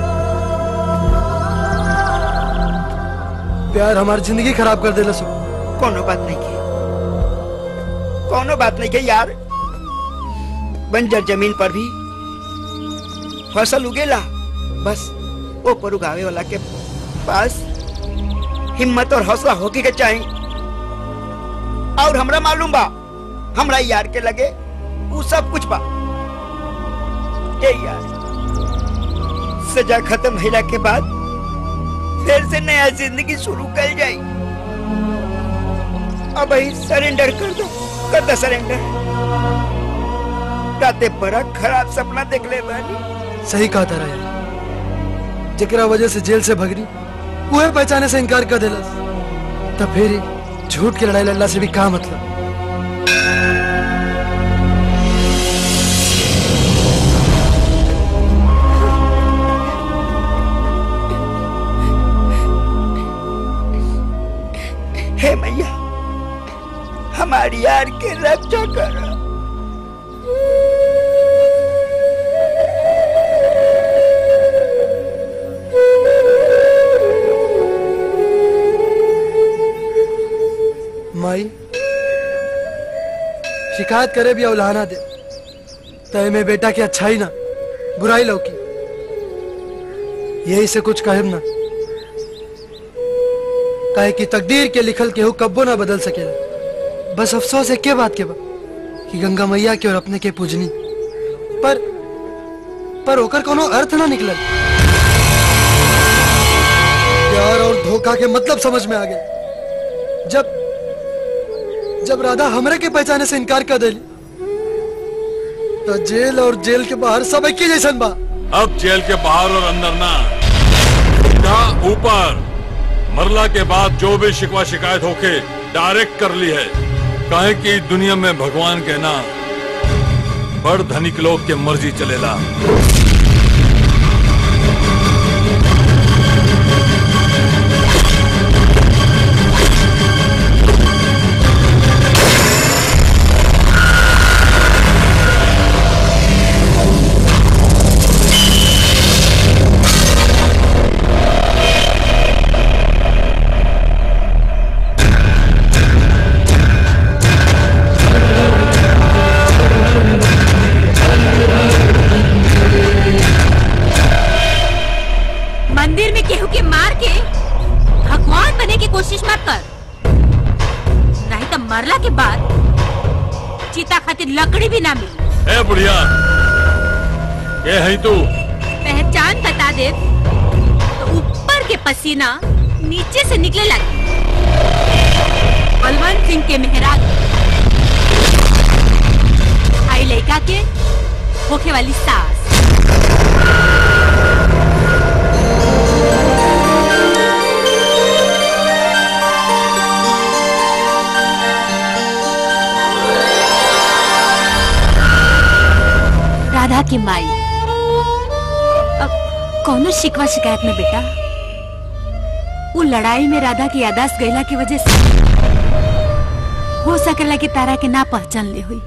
प्यार हमारी जिंदगी खराब कर देला सो कोनो बात नहीं की कोनो बात नहीं की यार बंजर जमीन पर भी फसल उगेला बस वो पर उगावे वाला के पास हिम्मत और हौसला होके के चाहिए और हमरा मालूम बा हमरा यार के लगे वो सब कुछ बा ए यार सजा खत्म होला के बाद फिर से नया जिंदगी शुरू कर जाई अब ही सरेंडर कर दो कर दो सरेंडर राते बड़ा खराब सपना देख ले बानी सही कहा था यार जकरा वजह से जेल से भगनी वह पहचाने से इनकार कर देला तब फिर ही झूठ की लड़ाई लड़ला से भी कहा मतलब हे मैया हमारी यार के रक्षा करो माई शिकायत करे भी औलाना दे तय में बेटा की अच्छाई ना बुराई लौकी यही से कुछ कहब ना काहे कि तकदीर के लिखल केहू कब्बो ना बदल सकेला बस अफसोस है के बात के बा कि गंगा मैया के और अपने के पूजनी पर पर ओकर कोनो अर्थ ना निकलल प्यार और धोखा के मतलब समझ में आ गए जब जब राधा हमरे के पहचाने से इनकार कर दिली तो जेल और जेल के बाहर सब एक ही जैसन बा अब जेल के बाहर और अंदर ना सीधा ऊपर मरला के बाद जो भी शिकवा शिकायत होके डायरेक्ट कर ली है काहे कि दुनिया में भगवान के ना बड़ धनिक लोग के मर्जी चलेला मंदिर में केहू के मार के भगवान बने की कोशिश मत कर नहीं तो मरला के बाद चीता खातिर लकड़ी भी ना मिली ए बुढ़िया ये है तू पहचान बता दे तो ऊपर के पसीना नीचे से निकले लगे बलवंत सिंह के मेहराग आई लड़का के होखे वाली सास राधा की माई अब कौनो शिकवा शिकायत में बेटा वो लड़ाई में राधा की यादाश्त गईला की वजह से हो सकेला कि तारा के ना पहचान ले हुई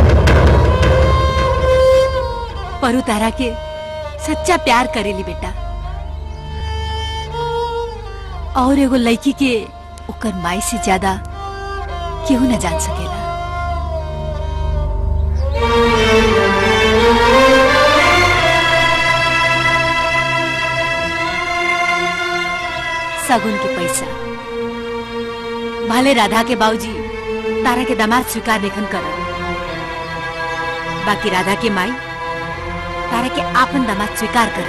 पर उ तारा के सच्चा प्यार करेली बेटा और एगो लड़की के ओकर माई से ज्यादा केहू न जान सकेला सगुन के पैसा भले राधा के बाबूजी तारा के दामाद स्वीकार लेखन कर बाकी राधा के माई तारा के आपन दामाद स्वीकार कर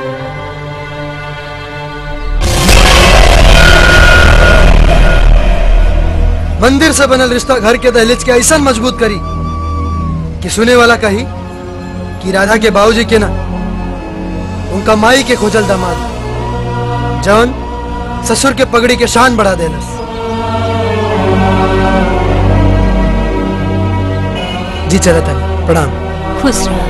मंदिर से बनल रिश्ता घर के दहलीज के ऐसा मजबूत करी कि सुने वाला कही कि राधा के बाबूजी के ना उनका माई के खोजल दामाद जौन ससुर के पगड़ी के शान बढ़ा देलस जी चला तनी प्रणाम खुश रहो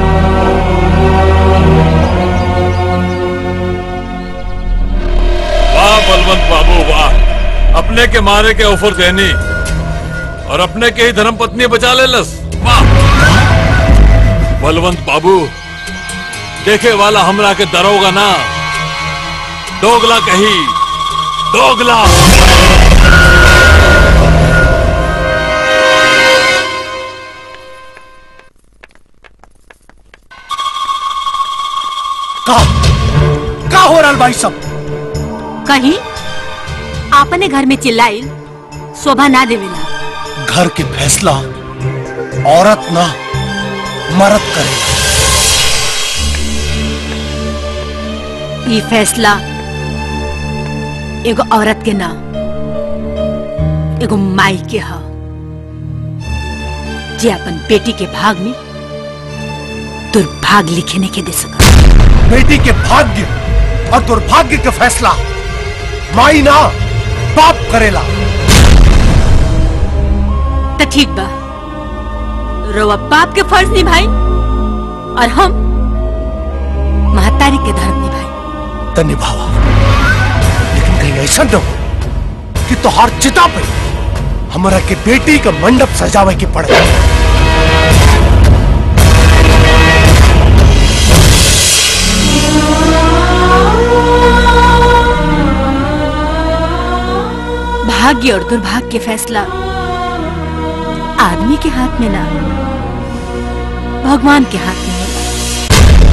वाह बलवंत बाबू वाह अपने के मारे के ऑफर देनी और अपने के ही धर्म पत्नी बचा ले लस वाह बलवंत बाबू देखे वाला हमरा के दरोगा ना दोगला कही दोगला का का हो रहा भाई सब कहीं आपने घर में चिल्लाई शोभा ना देवेला घर के फैसला औरत ना मर्द करे ये फैसला एगो औरत के ना एगो माई के ह जे अपन बेटी के भाग में दुर्भाग्य लिखे नहीं के दे सका बेटी के भाग्य और दुर्भाग्य का फैसला माई ना बाप करेला तो ठीक बा रोवा बाप के फर्ज निभाई और हम महतारी के धर्म निभाई तो निभावा लेकिन कहीं ऐसा न हो कि तोहार चिता पे हमारा के बेटी का मंडप सजावे के पड़े भाग्य और दुर्भाग्य के फैसला आदमी के हाथ में ना भगवान के हाथ में होता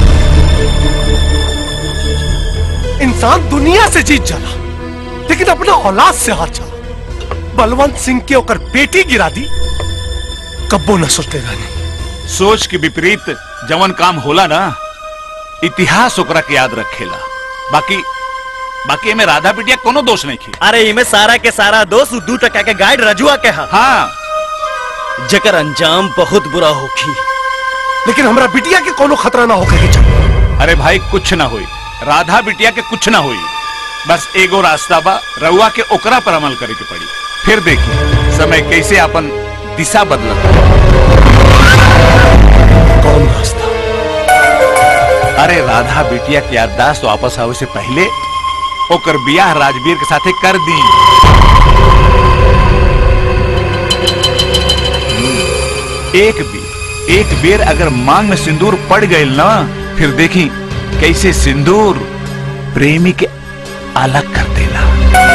इंसान दुनिया से जीत जाला लेकिन अपना औलाद से हार जाला बलवंत सिंह के ओकर बेटी गिरा दी कब्बो न सोचते रहनी सोच के विपरीत जवन काम होला ना इतिहास ओकरा के याद रखेला बाकी बाकी एमे राधा बिटिया कोनो दोष नहीं की अरे इमे सारा के सारा दोस्त उ दू टका के गाइड रजुआ के हा हाँ जकर अंजाम बहुत बुरा होखी लेकिन हमरा बिटिया के कोनो खतरा ना होके के चाहिए अरे भाई कुछ ना हुई राधा बिटिया के कुछ ना हुई बस एगो रास्ता बा रउआ के ओकरा पर अमल करे के पड़ी फिर देखी समय कैसे अपन दिशा बदलत कौन रास्ता अरे राधा बिटिया के याददाश्त वापस आवे से पहले ओकर बियाह राजवीर के साथे कर दी एक बेर एक बेर अगर मांग में सिंदूर पड़ गई ना फिर देखी कैसे सिंदूर प्रेमी के अलग कर देला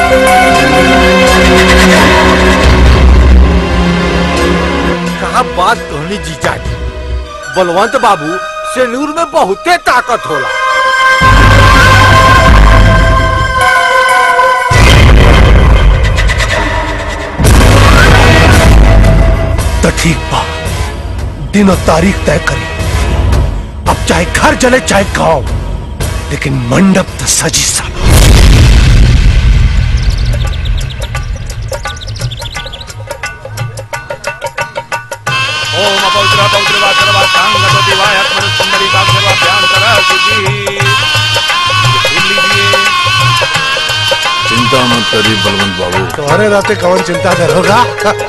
कहा बात कहनी जीजा जी बलवंत बाबू सेनूर में बहुते ताकत होला तो ठीक बा दिन और तारीख तय करी अब चाहे घर जले चाहे गांव लेकिन मंडप तो सजी साला ओम अपौत्र अपौत्र वाचरवा सांगत दिवाय आत्मन सुंदरी काक्षरवा ध्यान करा शुचि लीजिए चिंता मत करिए बलवंत बाबू तुम्हारे राते कौन चिंता करोगा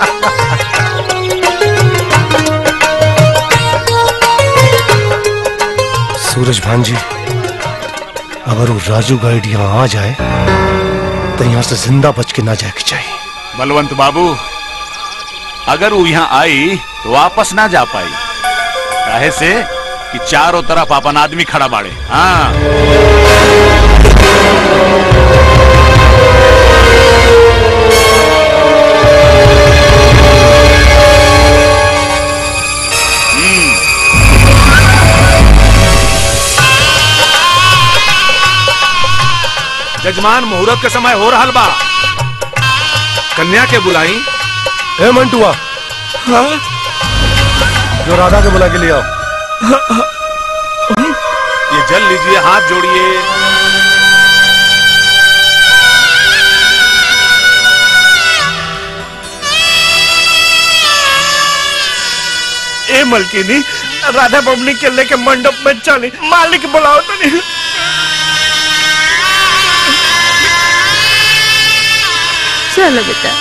सूरज भान जी अगर वो राजू गाइड यहाँ आ जाए तो यहाँ से जिंदा बच के ना जाए के चाहिए बलवंत बाबू अगर वो यहाँ आई तो वापस ना जा पाई काहे से कि चारों तरफ अपन आदमी खड़ा बाड़े हाँ जजमान मुहूर्त के समय हो रहा बा कन्या के बुलाई ए मंटुआ हाँ? जो राधा के बुला के ले आओ ये जल लीजिए हाथ जोड़िए ए मलकिनी राधा बबनी के लेके मंडप में चली मालिक बुलाओ तो नहीं चलो बेटा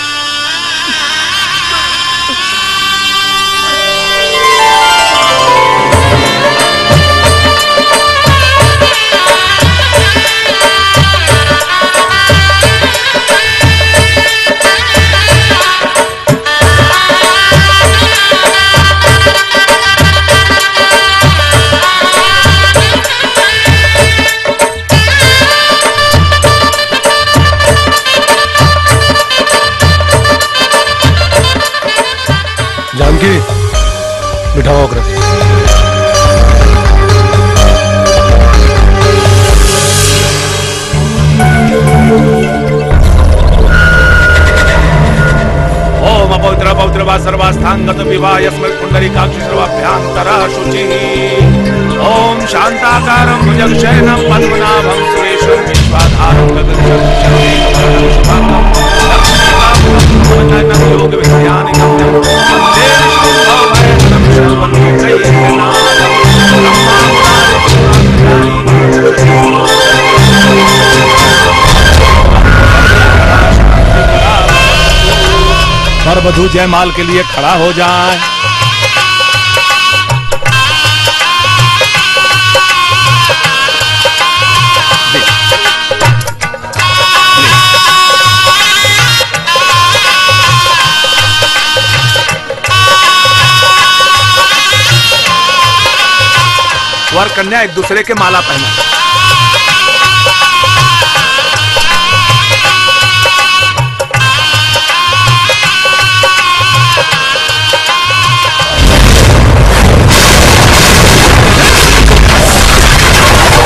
जानकी बिठाओ अग्र ओम अपौत्र पौत्र वा सर्वास्थांगत विवाह यस्मै कुंडली काक्षि सर्वाभ्यांतरः शुचिः ओम शांताकारं भुजगशयनं पद्मनाभं सुरेशं विश्वाधारं गगनशं शक्तिकमलं शुभांगं लक्ष्मीकान्तं योग विज्ञानिकं वन्दे विष्णुं भवभयहरं सर्वलोकैकनाथं वर वधु जयमाल के लिए खड़ा हो जाए वर कन्या एक दूसरे के माला पहना ¡Vamos!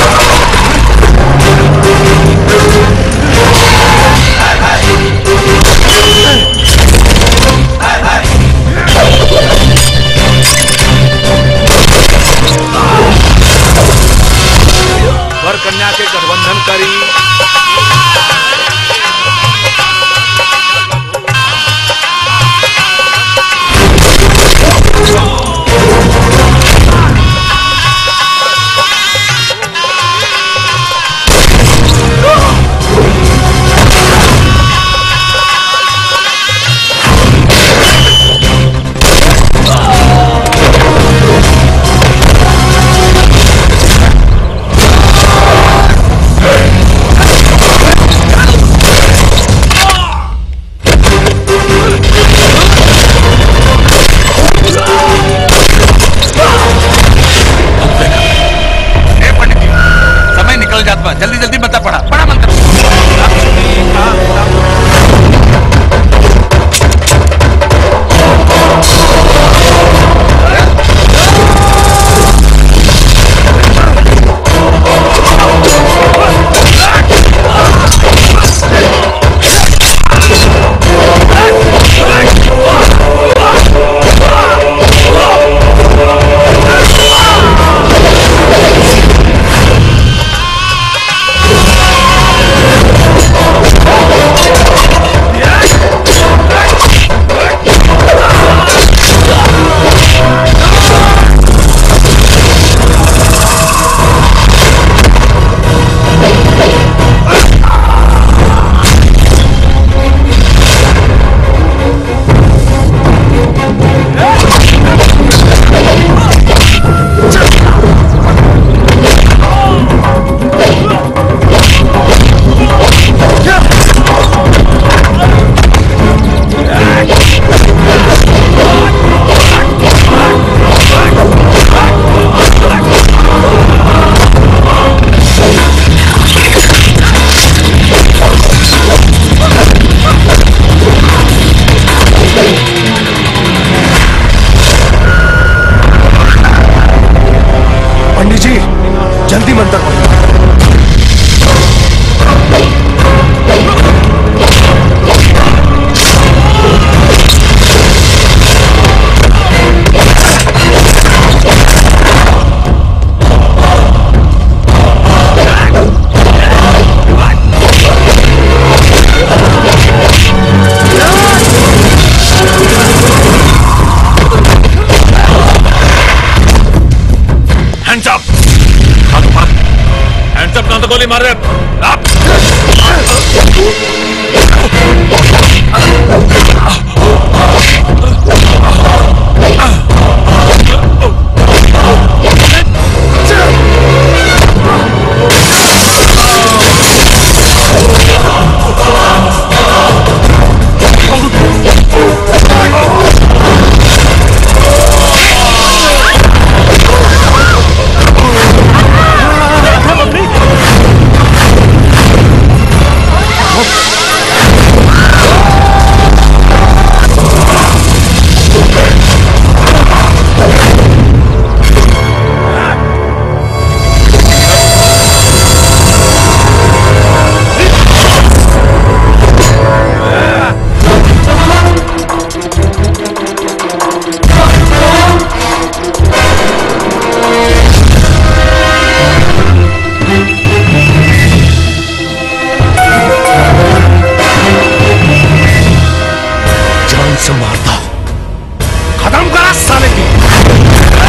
गोली मार दे जान से मारता खत्म करा साले की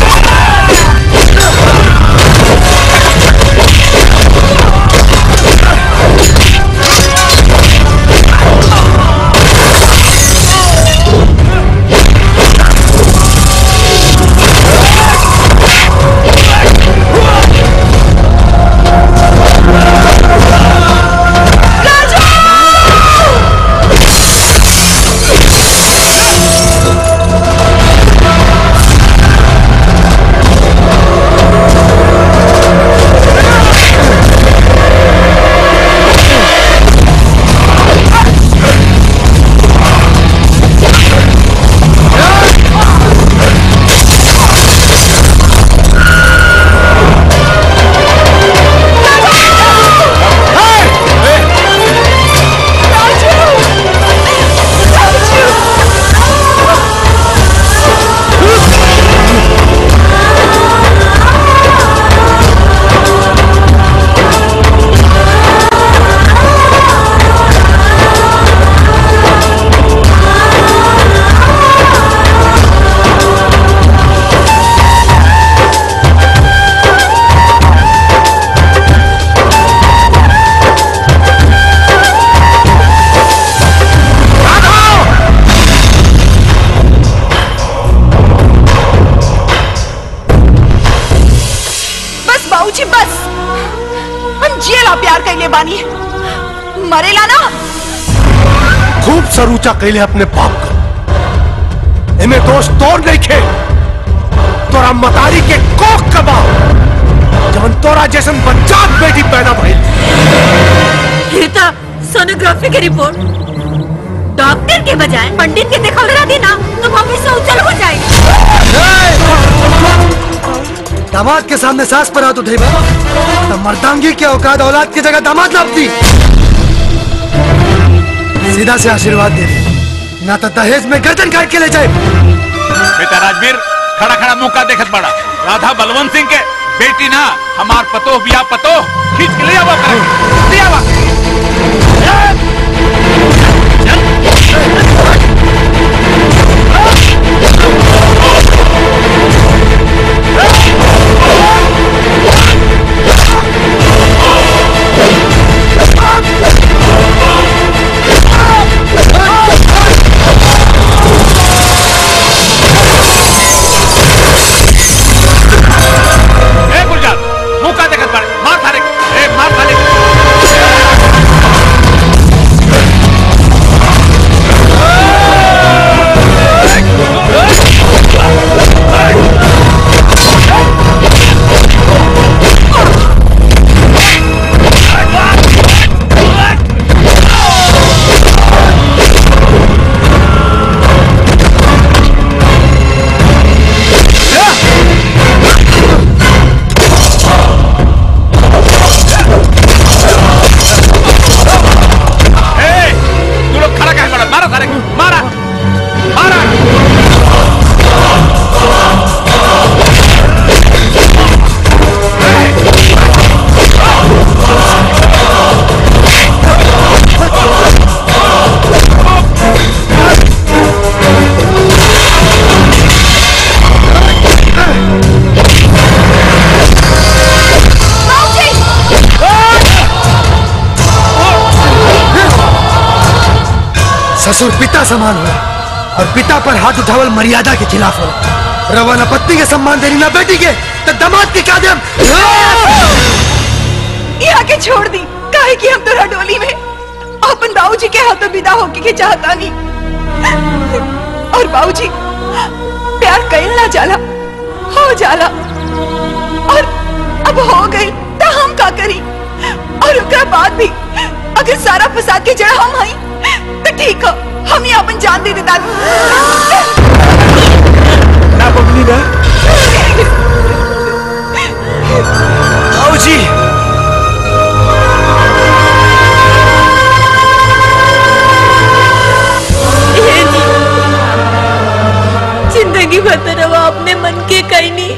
बस बाबूजी बस हम जिएला प्यार कैले बानी मरेला ना खूब सरूचा कैले अपने बाप का इमे दोष तोड़ नहीं खे तोरा मतारी के कोख कबा जवन तोरा जैसन बच्चात बेटी पैदा भइल फिर तो सोनोग्राफी की रिपोर्ट डॉक्टर के बजाय पंडित के दिखा रहा थी ना तो भविष्य उज्जवल हो जाएगा दामाद के सामने सास पर हाथ उठेगा तो मर्दांगी के औकात औलाद की जगह दामाद लाभ दी सीधा से आशीर्वाद दे दे ना तो दहेज में गर्दन काट के ले जाए बेटा राजवीर खड़ा खड़ा मुंह का देखत बड़ा राधा बलवंत सिंह के बेटी ना हमार पतो बिया पतो खींच के ले आवा करे ले आवा ए गुलजार मुंह का देखत बड़ा मार थारे ए मार थारे कसूर पिता समान हो और पिता पर हाथ उठावल मर्यादा के खिलाफ हो रवा न पत्नी के सम्मान देनी ना बेटी के तो दमाद के क्या देम यहाँ के छोड़ दी काहे कि हम तोरा डोली में अपन बाबूजी के हाथों विदा होके के चाहता नहीं और बाबूजी प्यार कईल ना जाला हो जाला और अब हो गई तो हम का करी और ओकरा बाद भी अगर सारा फसाद के जड़ हम हई तो ठीक हो हम ही अपन जान दे देता ना बबली ना आओ जी जिंदगी भर तो रवा अपने मन के कहीं नहीं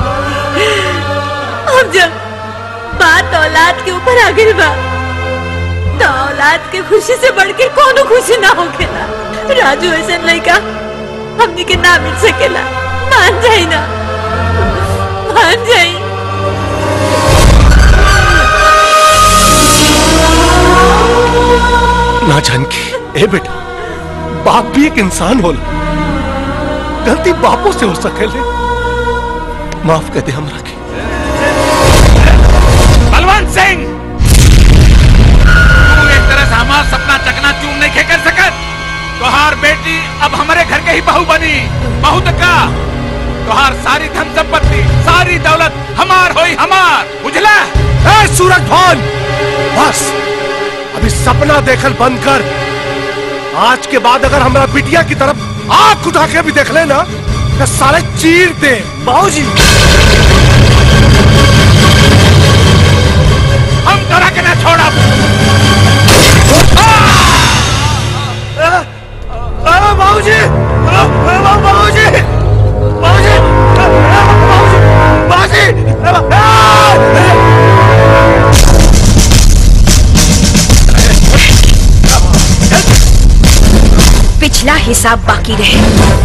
अब जब बात औलाद के ऊपर आ गई बा तो औलाद के खुशी से बढ़ के कोनो खुशी ना होखेला राजू ऐसा लड़का हमनी के ना मिल सकेला मान जाई ना मान जाई ना जानकी ए बेटा बाप भी एक इंसान होला गलती बापों से हो सकेले माफ कर दे हमरा के बलवंत सिंह तू एक तरह से हमारा सपना चकना चूर नहीं खे कर सकत तोहार बेटी अब हमारे घर के ही बहू बनी बहू तो का तोहार सारी धन संपत्ति सारी दौलत हमार होई हमार बुझला ए सूरज भान बस अभी सपना देखल बंद कर आज के बाद अगर हमारा बिटिया की तरफ आंख उठा के भी देख लेना तो साले चीर दे बाबूजी हम तोरा के ना छोड़ब बाबूजी बाबूजी बाबूजी पिछला हिसाब बाकी रहे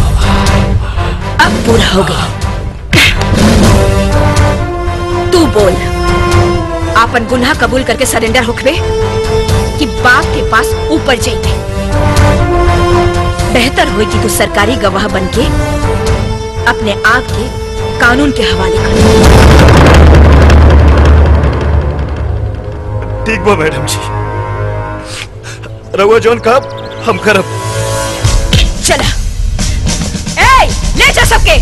अब पूरा हो गया तू बोल आपन गुनाह कबूल करके सरेंडर होखबे कि बाप के पास ऊपर जाइबे बेहतर होई कि तू सरकारी गवाह बनके अपने आप के कानून के हवाले कर ठीक बा मैडम जी रहुआ जौन कब हम करब चला ए ले जा सबके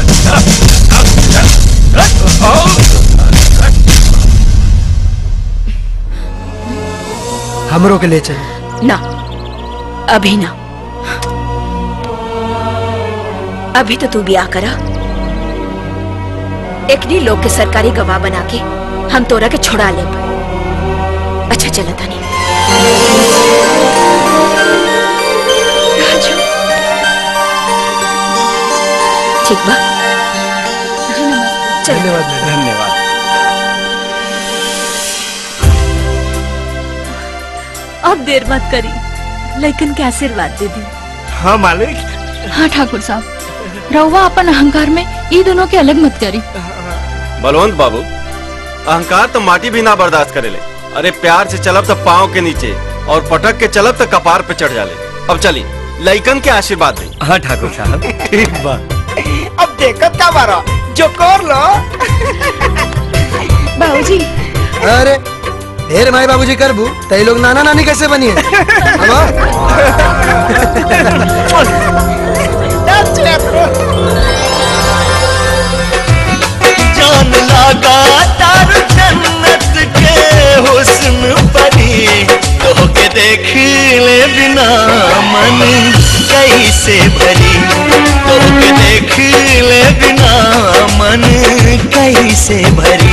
हमरों के ले चलो ना अभी ना अभी तो तू ब्याह करा एकनी लोग के सरकारी गवाह बना के हम तोरा के छुड़ा ले अच्छा चला तानी राजू ठीक बा धन्यवाद धन्यवाद अब देर मत करी लेकिन के आशीर्वाद दे दी हाँ मालिक हाँ ठाकुर साहब रहुआ अपन अहंकार में ये दोनों के अलग मत करी बलवंत बाबू अहंकार तो माटी भी ना बर्दाश्त करेले अरे प्यार से चलब तो पाँव के नीचे और पटक के चलब तो कपार पे चढ़ जाले अब चली लइकन के आशीर्वाद दे हाँ ठाकुर साहब ठीक बा अब देखत का बारा जो कर लो बाबूजी अरे ढेर माई बाबूजी करबू तई लोग नाना नानी कैसे बनी है जान लगा तार जन्नत के हुस्न परी तो के देख ले बिना मन कैसे भरी तो के देख ले बिना मन कैसे भरी